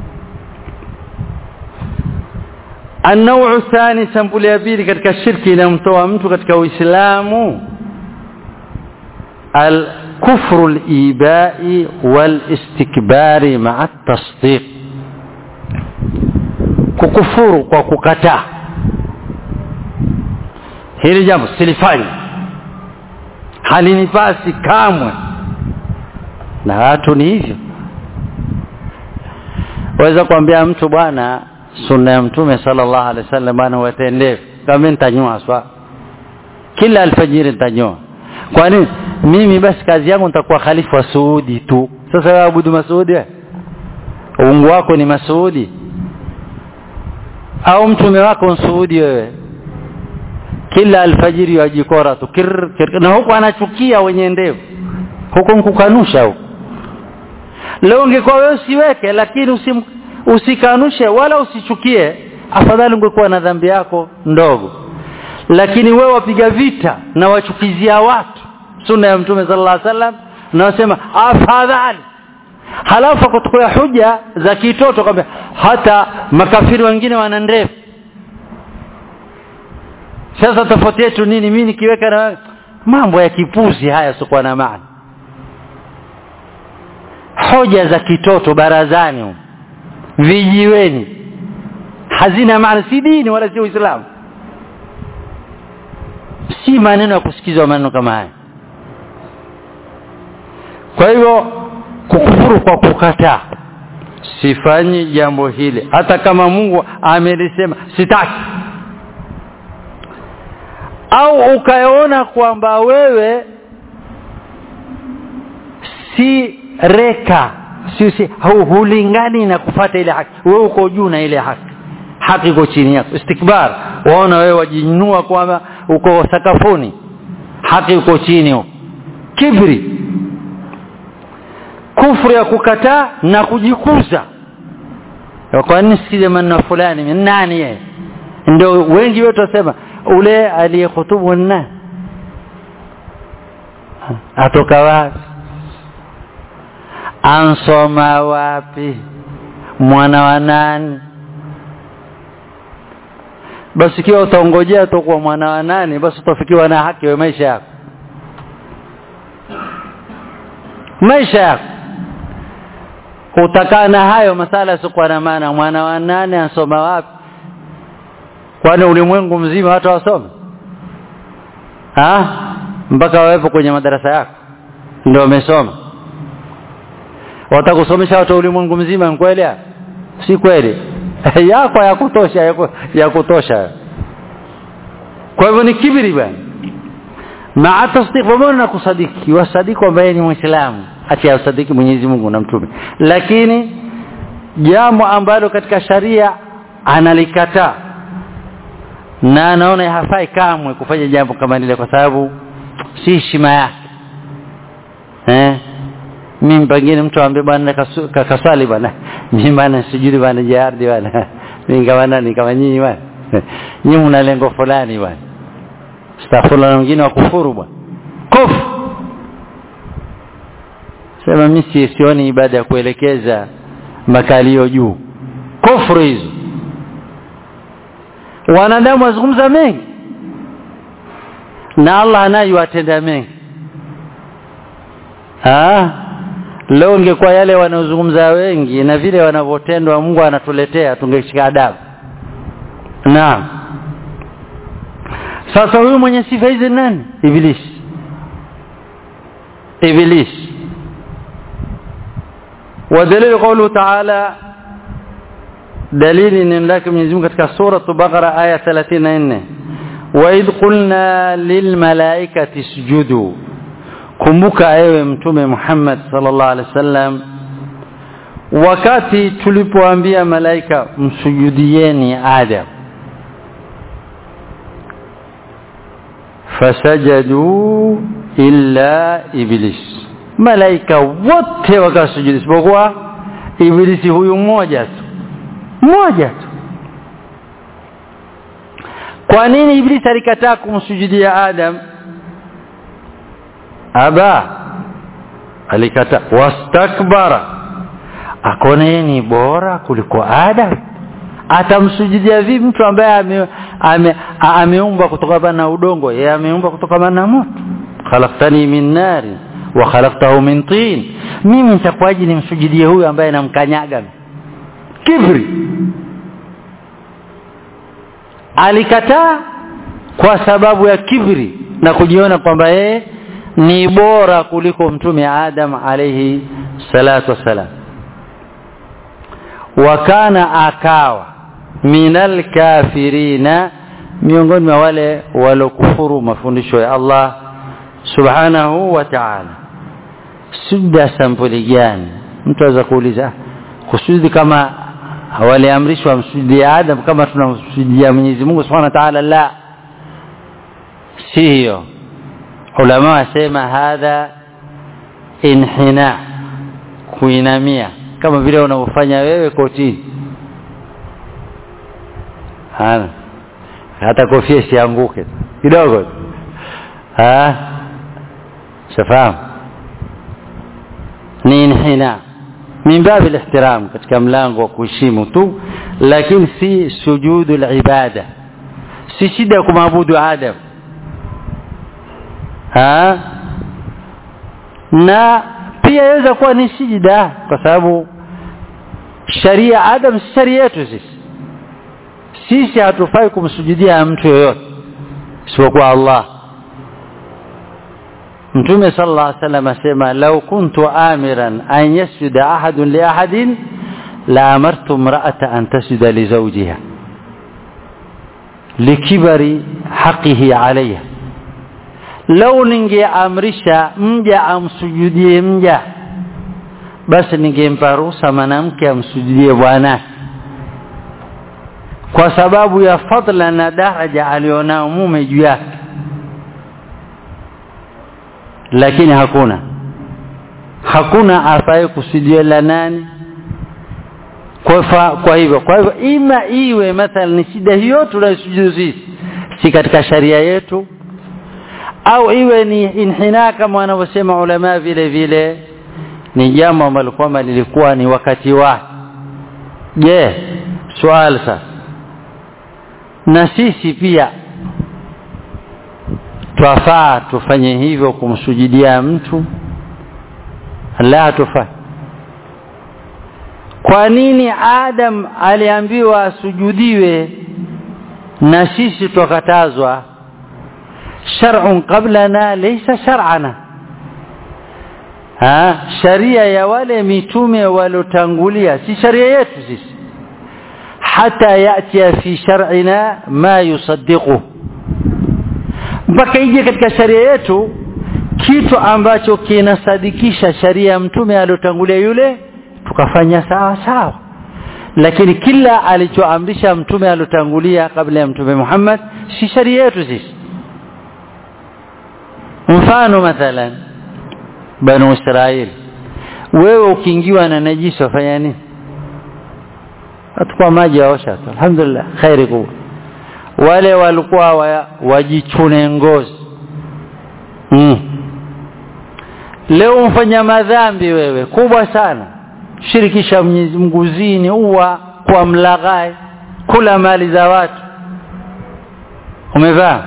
النوع الثاني سمبل ya pili katika shirki inamtoa mtu katika uislamu الكفر الإيباء والاستكبار مع التصديق kukufuru kwa kukataa hili jambo silifanya halinipasi kamwe na watu ni hivyo waweza kuambia mtu bwana sunna ya mtume sallallahu alaihi wasallam bwana watendee kama nitanyoa swa kila alfajiri nitanyoa kwa nini mimi basi kazi yangu nitakuwa khalifa wa Saudi tu sasa wewe abudu Masudi uungu wako ni Masudi au mtume wako Msuudi wewe kila alfajiri wajikora tu kir, kir, na huko anachukia wenye ndevu huko mkukanusha huko leo ungekuwa wewe usiweke lakini usim, usikanushe wala usichukie afadhali ungekuwa na dhambi yako ndogo lakini wewe wapiga vita na wachukizia watu sunna ya mtume sallallahu alaihi wasallam na wasema afadhali halafu kutukua huja za kitoto kwamba hata makafiri wengine wana ndefu sasa tofauti yetu nini mimi nikiweka na mambo ya kipuzi haya sikuwa na maana hoja za kitoto barazani vijiweni hazina maana si dini wala si uislamu si maneno ya kusikizwa maneno kama haya kwa hivyo kukufuru kwa kukataa sifanyi jambo hili hata kama Mungu amelisema sitaki au ukaona kwamba wewe si reka si, si hulingani na kufata ile haki wewe uko juu na ile haki haki iko chini yako istikbar waona wewe wajinua kwamba uko sakafuni haki uko chini kibri kufru ya kukataa na kujikuza kwa nini sikize maneno fulani nani yeye ndio wengi wetu wasema ule aliyehutubu nani atoka wapi ansoma wapi mwana wa nani basi ikiwa utaongojea tu kwa mwana wa nani basi utafikiwa na haki wa maisha yako maisha yako utakaa na hayo masala yasiokuwa na maana mwana wa nane ansoma wapi kwani ulimwengu mzima watu wasome mpaka wawepo kwenye madarasa yako ndio wamesoma watakusomesha watu ulimwengu mzima ni kweli si kweli yako ya kutosha ya kutosha kwa hivyo ni kibiri bwana maa tasdiq pamoja na kusadiki wasadiki kwamba yeye ni muislamu ati asadiki Mwenyezi Mungu na mtume lakini jambo ambalo katika sharia analikataa na anaona hafai kamwe kufanya jambo kama lile kwa sababu si heshima yake eh mimi pengine mtu aambie bwana kaswali bwana mimi bwana sijui bwana jihadi bwana mimi kama nani kama nyinyi bwana nyinyi mna lengo fulani bwana astaghfirullah na wengine wakufuru bwana kofu sema mimi sioni ibada ya kuelekeza makalio juu kufuru hizo wanadamu wazungumza mengi na Allah anayewatenda mengi ah leo ingekuwa yale wanaozungumza wengi na vile wanavyotendwa Mungu anatuletea tungeshika adabu naam sasa huyu mwenye sifa hizi nani ibilisi ibilisi ودليل قوله تعالى دليل ان لك من يزمك katika سوره البقره ايه 34 واذ قلنا للملائكه اسجدوا kumbuka ewe mtume Muhammad sallallahu alaihi wasallam wakati tulipoambia malaika msujudieni Adam fasajadu illa iblis malaika wote wakasujudi isipokuwa ibilisi huyu mmoja tu mmoja tu kwa nini ibilisi alikataa kumsujudia adam aba alikataa wastakbara akona yeye ni bora kuliko adam atamsujudia vipi mtu ambaye ameumbwa ame, ame kutokana na udongo yeye ameumbwa kutokana na moto khalaqtani min nari wa khalaqtahu min tin mimi nitakuwaje nimsujudie huyu ambaye namkanyaga kibri alikataa kwa sababu ya kibri na kujiona kwamba yeye ni bora kuliko mtume Adam alayhi salatu wassalam wakana akawa minal kafirina miongoni mwa wale walokufuru mafundisho ya Allah subhanahu wa ta'ala sujda sampuli gani mtu aweza kuuliza kusudi kama waliamrishwa msujudie Adam kama tunamsujudia Mwenyezi Mungu Subhanahu wa Ta'ala la si hiyo ulama wasema hadha inhina kuinamia kama vile unavyofanya wewe kotini hana hata kofia isianguke kidogo ah shafahamu ni inhina min babi al-ihtiram katika mlango wa kuheshimu tu lakini si sujudu al-ibada si shida ya kumwabudu Adam ha na pia yaweza kuwa ni sijida kwa sababu sharia Adam si sharia yetu sisi sisi hatufai kumsujudia mtu yoyote isipokuwa Allah Mtume sallallahu alaihi wasallam asema law kuntu amiran an yasjuda ahadun li ahadin la amartu imra'ata an tasjuda li zawjiha likibari haqihi alayha law ningeamrisha mja amsujudie mja basi ningempa ruhusa mwanamke amsujudie bwanake kwa sababu ya fadla na daraja alionao mume juu yake lakini hakuna hakuna afaye kusudia la nani kwa, fa, kwa hivyo kwa hivyo ima iwe mathalan ni shida hiyo tunayosujudu sisi si katika sharia yetu au iwe ni inhina kama wanavyosema ulama vile vile ni jambo ambalo kwamba lilikuwa ni wakati wake je swali sasa na sisi pia twafaa tufanye hivyo kumsujudia mtu la tufanye kwa nini adam aliambiwa asujudiwe na sisi twakatazwa shar'un qablana laysa shar'ana ha sharia ya wale mitume waliotangulia si sharia yetu sisi hata yatia fi shar'ina ma yusaddiqu mpaka ije katika sharia yetu kitu ambacho kinasadikisha sharia ya mtume aliyotangulia yule tukafanya sawa sawa lakini kila alichoamrisha mtume aliyotangulia kabla ya mtume Muhammad si sharia yetu sisi mfano mathalan banu Israeli wewe ukiingiwa na najisi wafanya nini atakuwa maji waosha tu alhamdulillah khairi kubwa wale walikuwa wa, wajichune ngozi mm. leo mfanya madhambi wewe kubwa sana shirikisha Mwenyezi Mungu zini uwa kwa mlaghai kula mali za watu umevaa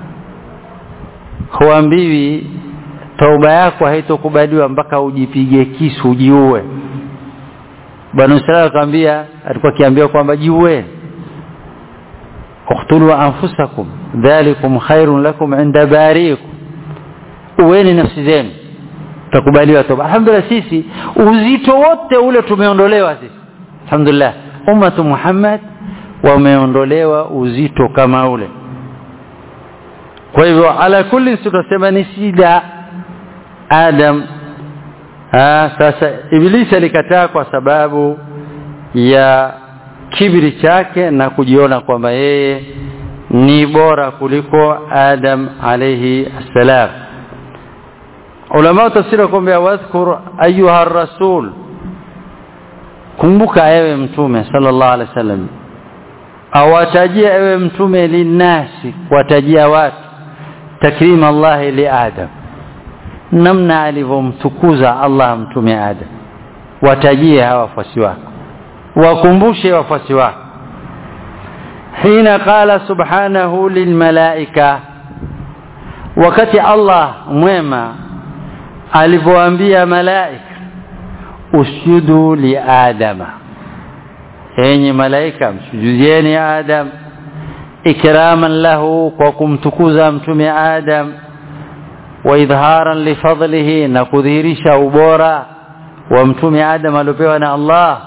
huambiwi tauba yako haitokubaliwa mpaka ujipige kisu ujiue bwana Israeli akamwambia alikuwa akiambiwa kwamba jiue uqtulu anfusakum dhalikum khairun lakum inda bariikum uweni nafsi zenu takubaliwa toba alhamdulillah sisi uzito wote ule tumeondolewa sisi alhamdulillah ummatu muhammad wameondolewa uzito kama ule kwa hivyo ala kulli tutasema ni sida adam ha, sasa ibilisi alikataa kwa sababu ya kibri chake na kujiona kwamba yeye ni bora kuliko adam alayhi assalam ulama tafsiri kwamba wadhkur ayuha rasul kumbuka ewe mtume sallallahu alaihi wasallam awatajia ewe mtume linasi kuwatajia watu takrim Allah li Adam namna alivyomtukuza Allah mtume Adam watajie hawa wafuasi wako wakumbushe wafuasi wako hina qala subhanahu lilmalaika wakati Allah mwema alivyoambia malaika usjudu li adama enyi malaika msujudieni adam ikraman lahu kwa kumtukuza mtume adam wa idharan lifadlihi na kudhihirisha ubora wa mtume adam aliopewa na Allah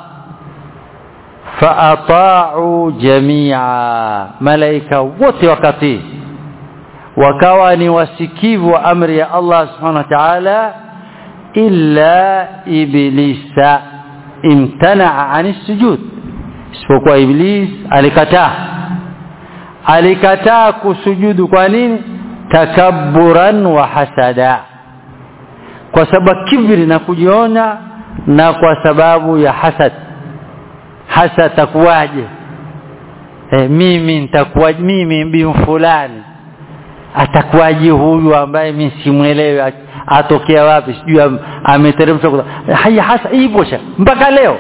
faata'u jami'a malaika wote wakati wakawa ni wasikivu wa amri ya Allah subhanahu wa ta'ala illa iblisa imtana'a 'ani sujud isipokuwa iblis alikataa alikataa kusujudu kwa nini takabburan wa hasada kwa sababu kibri na kujiona na kwa sababu ya hasad hasa takuwaje e, mimi nitakuwa mimi bin fulani atakuwaje huyu ambaye mimi simwelewi atokea wapi sijui ameteremshwa haya hasa hivyo mpaka leo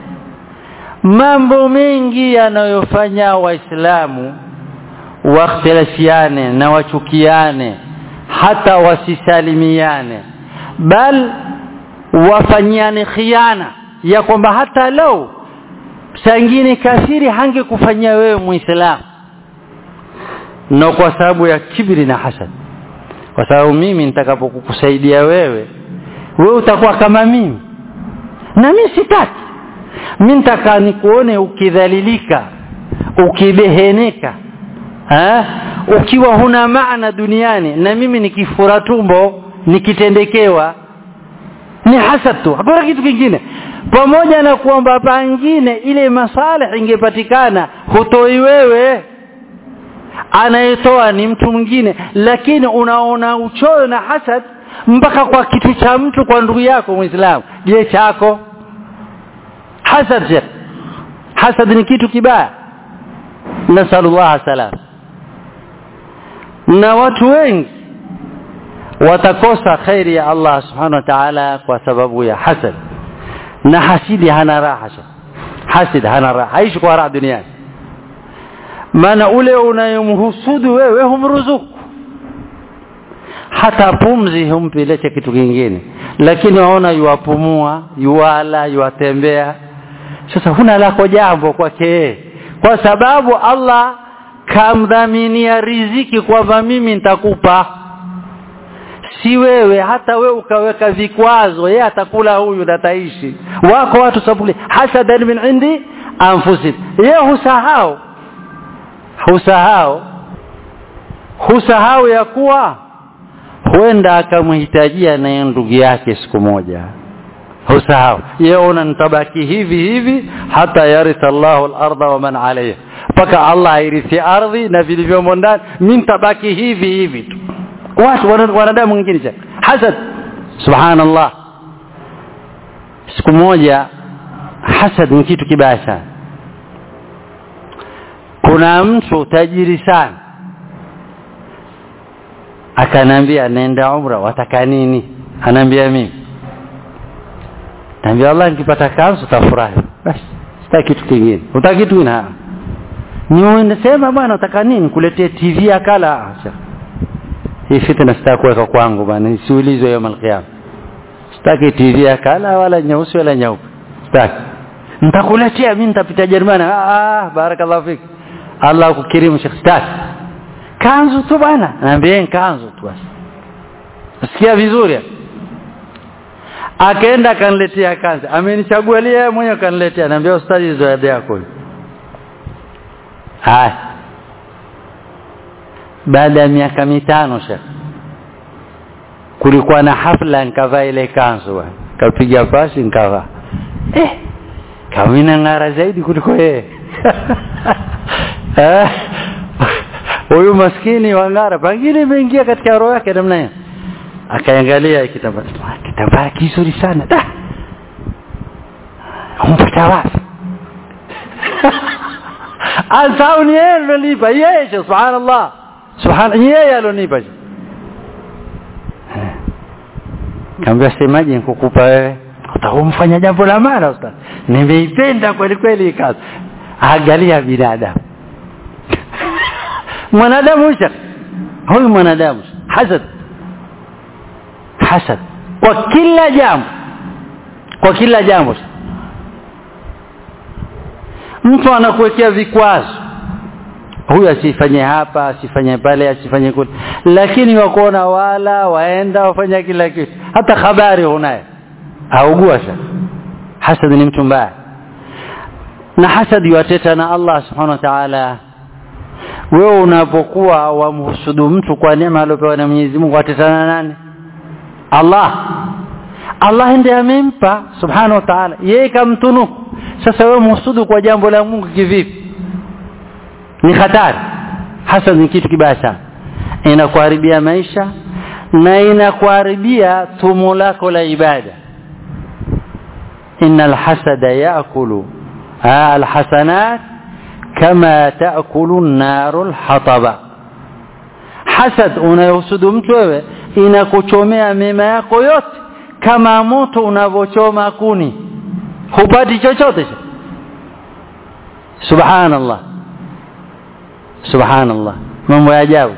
mambo mengi yanayofanya waislamu wakhtilafiane na wachukiane hata wasisalimiane bal wafanyiane khiana ya kwamba hata leo sangine kafiri hangekufanyia wewe muislamu na kwa sababu ya kibri na hasad kwa sababu mimi nitakapokukusaidia wewe wewe utakuwa kama mimi na mimi sitaki mimi nitaka nikuone ukidhalilika ukibeheneka ha? ukiwa huna maana duniani na mimi nikifura tumbo nikitendekewa ni hasad tu hakuna kitu kingine pamoja na kwamba pangine ile masalih ingepatikana hutoi wewe anayetoa ni mtu mwingine lakini unaona uchoyo na hasad mpaka kwa kitu cha mtu kwa ndugu yako muislamu je chako hasad je hasad ni kitu kibaya nasallallahu salam na watu wengi watakosa khairi ya Allah subhanahu wa ta'ala kwa sababu ya hasad na hasidi hana raha hasid hana raha haishi kwa raha duniani maana ule unayemhusudu wewe humruzuku hata pumzi humpi leche kitu kingine lakini waona yuwapumua yuwala yuwatembea sasa huna lako jambo kwake kwa sababu Allah kamdhaminia riziki kwamba mimi nitakupa si wewe hata wewe ukaweka vikwazo yeye atakula huyu na ataishi wako watu sabuli hasadan min indi anfusi yeye husahau husahau husahau ya kuwa huenda akamhitajia naye ndugu yake siku moja husahau yeye una nitabaki hivi hivi hata yaritha Allahu al-ardha wa man alayha mpaka Allah airithi ardhi na vilivyomo ndani mimi nitabaki hivi hivi tu watu wanadamu wengine cha hasad subhanallah siku moja hasad ni kitu kibaya sana kuna mtu tajiri sana akanambia nenda umra wataka nini anaambia mimi naambia Allah nikipata kanzu tafurahi basi sitaki kitu kingine utaki kitu kingine ni unasema bwana utaka nini kuletea TV akala hii fitna sitaki kuweka kwangu bwana nisiulizwe yawm alqiyam sitaki TV akala wala nyeusi wala nyeupe sitaki nitakuletea mimi nitapita Jerumani ah barakallahu fik Allah kukirimu Sheikh sitaki kanzu tu bwana naambia kanzu tu basi sikia vizuri akaenda akaniletea kanzu amenichagulia yeye mwenyewe akaniletea naambia ustadi zawadi yako haya baada ya miaka mitano shekh kulikuwa na hafla nikavaa ile kanzu kapiga pasi nikavaa eh kamina ng'ara zaidi kuliko yeye huyu maskini wa ng'ara pengine imeingia katika roho yake namna hiyo akaangalia kitambaa kitambaa kizuri sana da umpata wapi asau ni yeye alonipa yeye subhanallah subhana yeye alonipa kaambia semaje nikukupa wewe utakumfanya jambo la mara ustaz nimeipenda kweli kweli kazi angalia binadamu mwanadamu huyu huyu mwanadamu hasad hasad kwa kila jambo kwa kila jambo mtu anakuwekea vikwazo huyu asifanye hapa asifanye pale asifanye kule lakini wakuona wala waenda wafanya kila kitu hata habari hunaye augua sasa hasad ni mtu mbaya na hasad yuateta na Allah subhanahu wa ta'ala wewe unapokuwa wamhusudu mtu kwa neema aliyopewa na Mwenyezi Mungu atetana nani Allah Allah ndiye amempa subhanahu wa ta'ala yeye kamtunuku sasa wewe mhusudu kwa jambo la Mungu kivipi ni hatari hasa ni kitu kibaya sana inakuharibia maisha na inakuharibia tumo lako la ibada innal hasada yaakulu alhasanat kama taakulu naru alhataba hasad unayohusudu mtu wewe inakuchomea mema yako yote kama moto unavochoma kuni hupati chochote subhanallah subhanallah mambo ya ajabu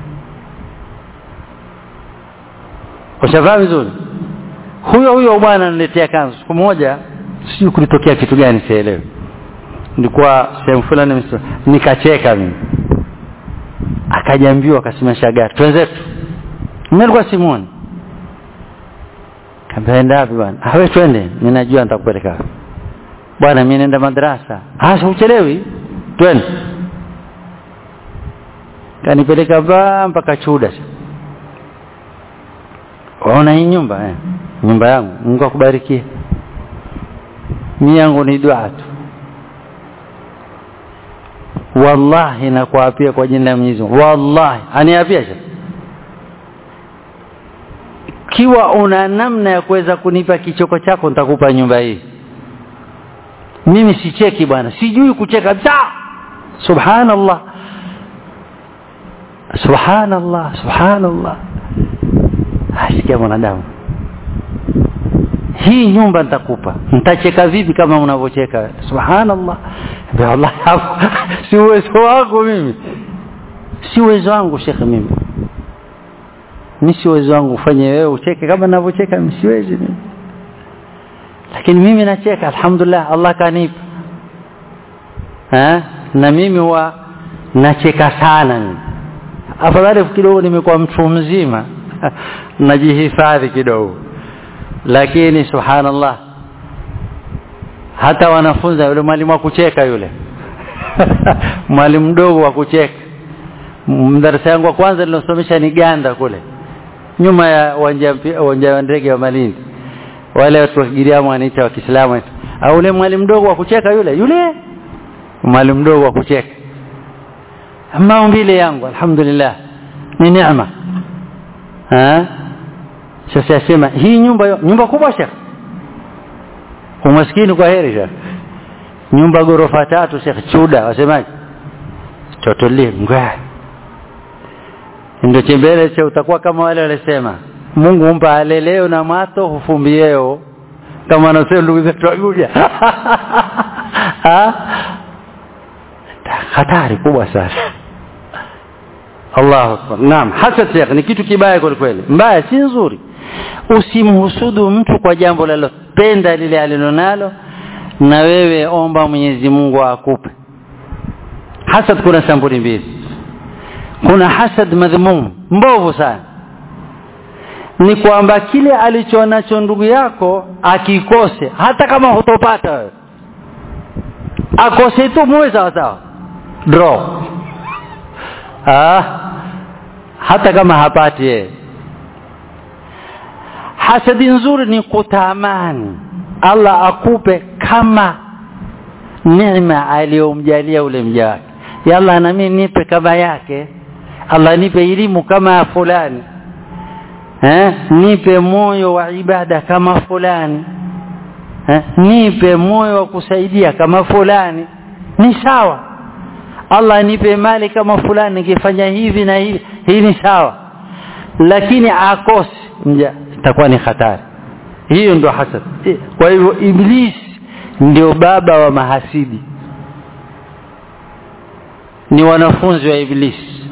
ushafahamu vizuri huyo huyo bwana ananiletea kanzu siku moja sijui kulitokea kitu gani sielewi nilikuwa sehemu fulani nikacheka mimi akajambiwa akasimamisha gari twenzetu mimi nilikuwa simuoni kampenda wapi bwana ah wewe twende mimi najua nitakupeleka bwana mimi naenda madrasa ah uchelewi twende kanipeleka ba mpaka chuda waona hii nyumba eh nyumba yangu Mungu akubarikie mimi yangu ni dua tu wallahi nakuapia kwa jina la Mwenyezi Mungu wallahi aniapia kiwa una namna ya kuweza kunipa kichoko chako nitakupa nyumba hii mimi sicheki bwana sijui kucheka kabisa subhanallah subhanallah subhanallah asikia mwanadamu hii nyumba nitakupa nitacheka vipi kama unavyocheka subhanallah Allah si uwezo wangu mimi si uwezo wangu shekhe mimi mi si uwezo wangu ufanye wewe ucheke kama ninavyocheka mimi siwezi mimi lakini mimi nacheka alhamdulillah Allah kanipa eh na mimi huwa nacheka sana mimi afadhali kidogo nimekuwa mtu mzima najihifadhi kidogo lakini subhanallah hata wanafunza yule mwalimu wa kucheka yule mwalimu mdogo wa kucheka mdarasa yangu wa kwanza nilosomesha ni Ganda kule nyuma ya uwanja uwanja wa ndege wa Malindi wale watu wa Kigiriamu wanaita wa Kiislamu au ule mwalimu mdogo wa kucheka yule yule mwalimu mdogo wa kucheka maumbile yangu alhamdulillah ni neema eh sasa yasema hii nyumba nyumba kubwa shekh umaskini kwa heri shekh nyumba ghorofa tatu shekh chuda wasemaje totolie ngwa ndio chembele cha utakuwa kama wale walisema Mungu humpa aleleo na mato hufumbieo kama anasema ndugu zetu waguja hatari kubwa sana Allahu akbar naam hasad sheikh ni kitu kibaya kweli kweli mbaya si nzuri usimhusudu mtu kwa jambo lalo penda lile alilonalo na wewe omba Mwenyezi Mungu akupe hasad kuna sampuli mbili kuna hasad madhmum mbovu sana ni kwamba kile alichonacho ndugu yako akikose hata kama hutopata wewe akose tu muwe sawa sawa draw ah hata kama hapati yeye hasadi nzuri ni kutamani Allah akupe kama neema aliyomjalia ule mja wake ya Allah na mimi nipe kama yake Allah nipe elimu kama fulani eh nipe moyo wa ibada kama fulani eh nipe moyo wa kusaidia kama fulani ni sawa Allah nipe mali kama fulani nikifanya hivi na hivi hii ni sawa lakini akose mja itakuwa ni hatari hiyo ndio hasad kwa hivyo iblis ndio baba wa mahasidi ni wanafunzi wa iblis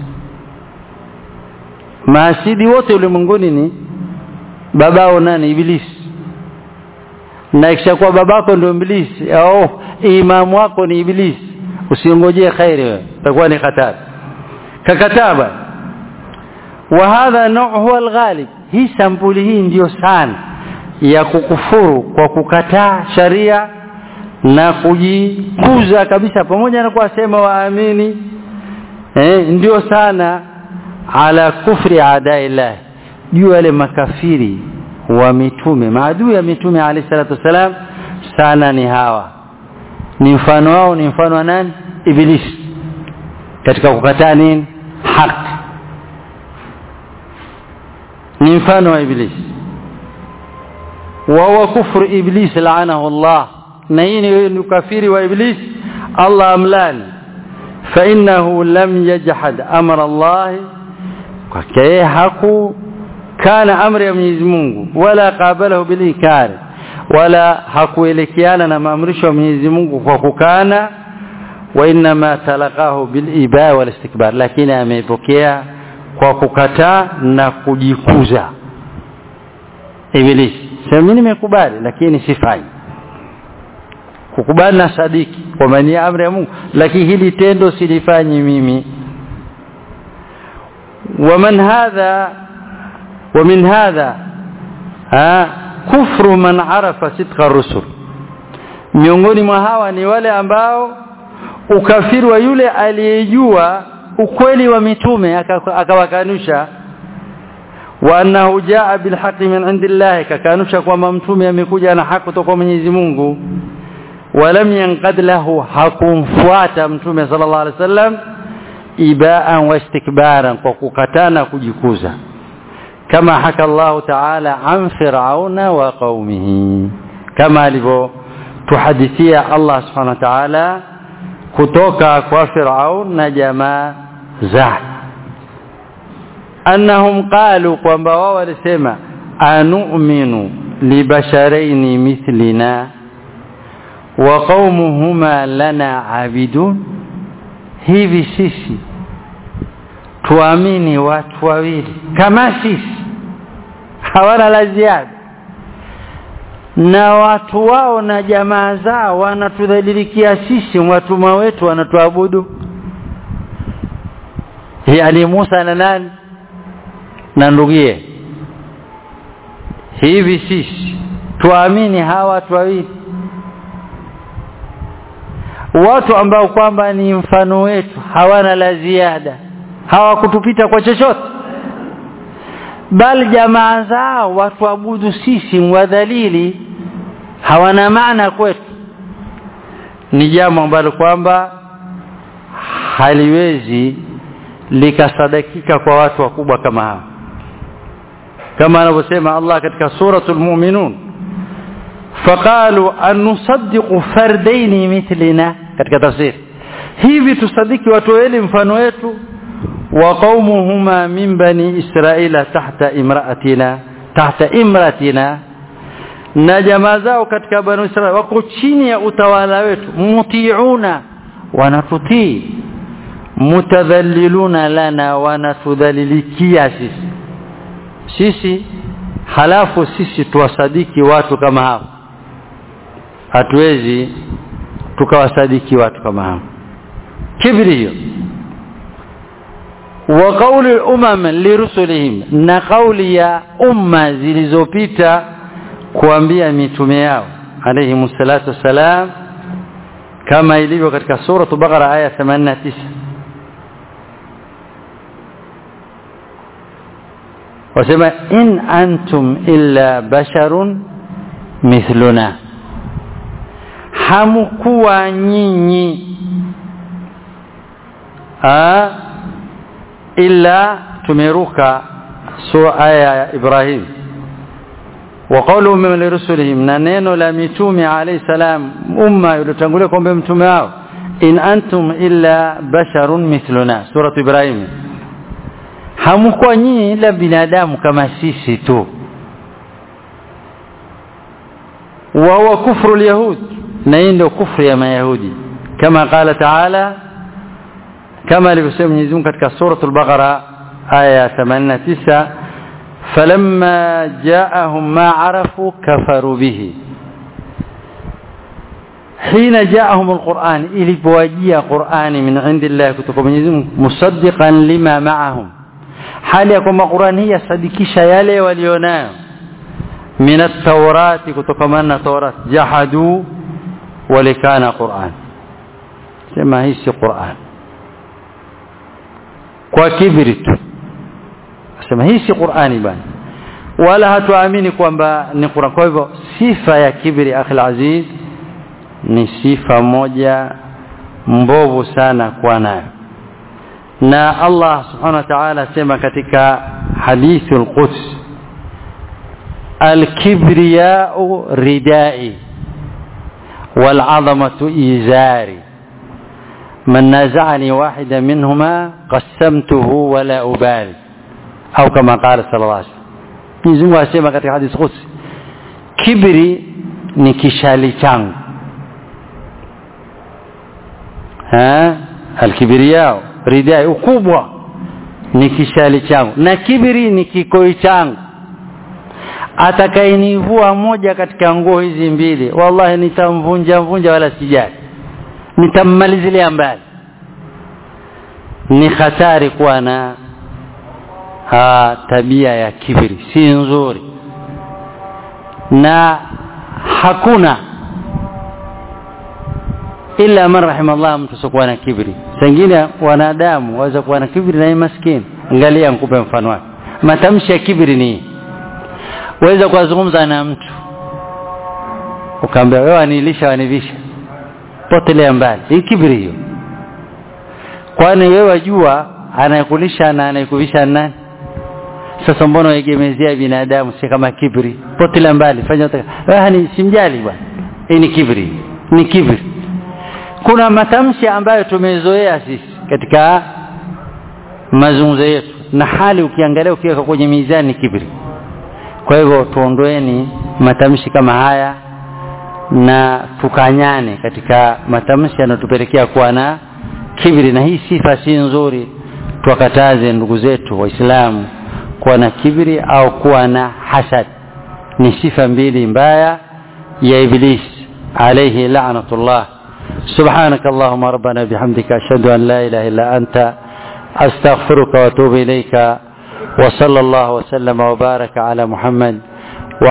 mahasidi wote ulimwenguni ni babao nani iblis na ikishakuwa babako ndio iblis au imamu wako ni iblis usiongojee khairi wewe itakuwa ni hatari kakataba wa hadha nau huwa alghalib hii sampuli hii ndiyo sana ya kukufuru kwa kukataa sharia na kujikuza kabisa pamoja na kuwasema waamini eh, ndio sana ala kufri adaillah juu wale makafiri wa mitume maadui ya mitume alayhi salatu wasalam sana ni hawa ni mfano wao ni mfano wa nani iblis katika kukataa nini haki ni mfano wa iblis wa huwa kufru iblis laanahu Allah na hii ni ukafiri wa iblis Allah amlani fa innahu lam yajhad amra Allah kwake haku kana amri ya Mwenyezi Mungu wala qabalahu bil inkar wala hakuelekeana na maamrisho ya Mwenyezi Mungu kwa kukana wa inma talaqahu bil iba wal istikbar lakini ameipokea kwa kukataa na kujikuza iblis sema mimi nimekubali lakini sifanyi kukubali na sadiki kwa maana amri ya Mungu lakini hili tendo silifanyi mimi ومن هذا ومن هذا ها كفر من عرف صدق الرسل miongoni mwa hawa ni wale ambao ukafiri wa yule aliyejua ukweli wa mitume akawakanusha wa annahu jaa bilhaqi min indillah kakanusha kwamba mtume amekuja na haki kutoka Mwenyezi Mungu walam yanqad lahu hakumfuata mtume sallallahu alaihi wasallam ibaan wa istikbaran kwa kukatana kujikuza kama haka Allah ta'ala an fir'auna wa qaumihi kama alivyo tuhadithia Allah subhanahu wa ta'ala kutoka kwa Firaun na jamaa zake annahum qalu kwamba wao walisema anu'minu libasharaini mithlina wa qaumuhuma lana abidun hivi sisi tuamini watu wawili kama sisi hawana la ziada na watu wao na jamaa zao wanatudhalilikia sisi watumwa wetu wanatuabudu yani Musa na nani na ndugie hivi sisi tuamini hawa watu wawili watu ambao kwamba ni mfano wetu hawana la ziada hawakutupita kwa chochote bali jamaa zao watuabudu sisi mwadhalili hawana maana kwetu ni jambo ambalo kwamba haliwezi likasadakika kwa watu wakubwa kama hao kama anavyosema Allah katika suratul mu'minun faqalu an nusaddiqu fardaini mithlina katika tafsiri hivi tusadiki watu wawili mfano wetu wa qaumuhuma min bani israila tahta imraatina tahta imratina na jamaa zao katika bani israila wako chini ya utawala wetu mutiuna wanatutii mutadhalliluna lana wanatudhalilikia sisi sisi halafu sisi tuwasadiki watu kama hao hatuwezi tukawasadiki watu kama hao kibri hiyo wa qauli umam lirusulihim na kauli ya umma zilizopita kuambia mitume yao alayhi salatu wassalam kama ilivyo katika sura Baqara aya 89 wasema in antum illa basharun mithluna hamkuwa nyinyi a illa tumeruka sura aya ya Ibrahim wa qawluhum min rusulihim na neno la mitume alayhi salam umma iliyotangulia kwamba mtume wao in antum illa basharun mithluna sura Ibrahim hamkuwa nyinyi ila binadamu kama sisi tu wa huwa kufru alyahud na hii ndio kufru ya mayahudi kama qala taala kama alivyosema Mwenyezi Mungu katika suratul Baqara aya 89 falamma ja'ahum ma arafu kafaru bihi حين جاءهم القرآن إلي بواجية قرآن من عند الله كتب مصدقا لما معهم hali ya kwamba Qur'an hii yasadikisha yale walionayo min at-taurati kutokamana na Taurat jahadu walikana Qur'an sema hii si Qur'an kwa kibri tu sema hii si Qur'ani bana wala hatuamini kwamba ni Qur'an kwa hivyo sifa ya kibri akhil aziz ni sifa moja mbovu sana kwa nayo na Allah subhanahu wa ta'ala sema katika hadithul quds al-kibriya'u ridai wal 'azamatu izari man naza'ani wahida minhuma qassamtuhu wa la ubali au kama qala sallallahu alayhi wasallam Mwenyezi Mungu asema katika hadith quds kibri ni kishali changu ha al-kibriya'u ridai ukubwa ni kishali changu na kibiri ni kikoi changu atakayenivua moja katika nguo hizi mbili wallahi nitamvunja mvunja wala sijali nitammalizilia mbali ni hatari kuwa na ha, tabia ya kibiri si nzuri na hakuna illa man rahimallah mtu sokuwa na kibri sengine wanadamu waweza kuwa na kibri na maskini angalia nikupe mfano wake matamshi ya kibri ni waweza kuzungumza na mtu ukaambia wewe anilisha wanivisha potelea mbali hii kibri hiyo kwani wewe wajua anayekulisha na anayekuvisha nani sasa mbona waegemezea binadamu si kama kibri potelea mbali fanya wewe ni simjali bwana hii ni kibri ni kibri kuna matamshi ambayo tumezoea sisi katika mazungumzo yetu na hali ukiangalia ukiweka kwenye mizani kibri kwa hivyo tuondoeni matamshi kama haya na tukanyane katika matamshi yanayotupelekea kuwa na kibri na hii sifa si nzuri tuwakataze ndugu zetu waislamu kuwa na kibri au kuwa na hasad ni sifa mbili mbaya ya iblis alayhi la'natullah سبحانك اللهم ربنا بحمدك أشهد أن لا إله إلا أنت أستغفرك وأتوب إليك وصلى الله وسلم وبارك على محمد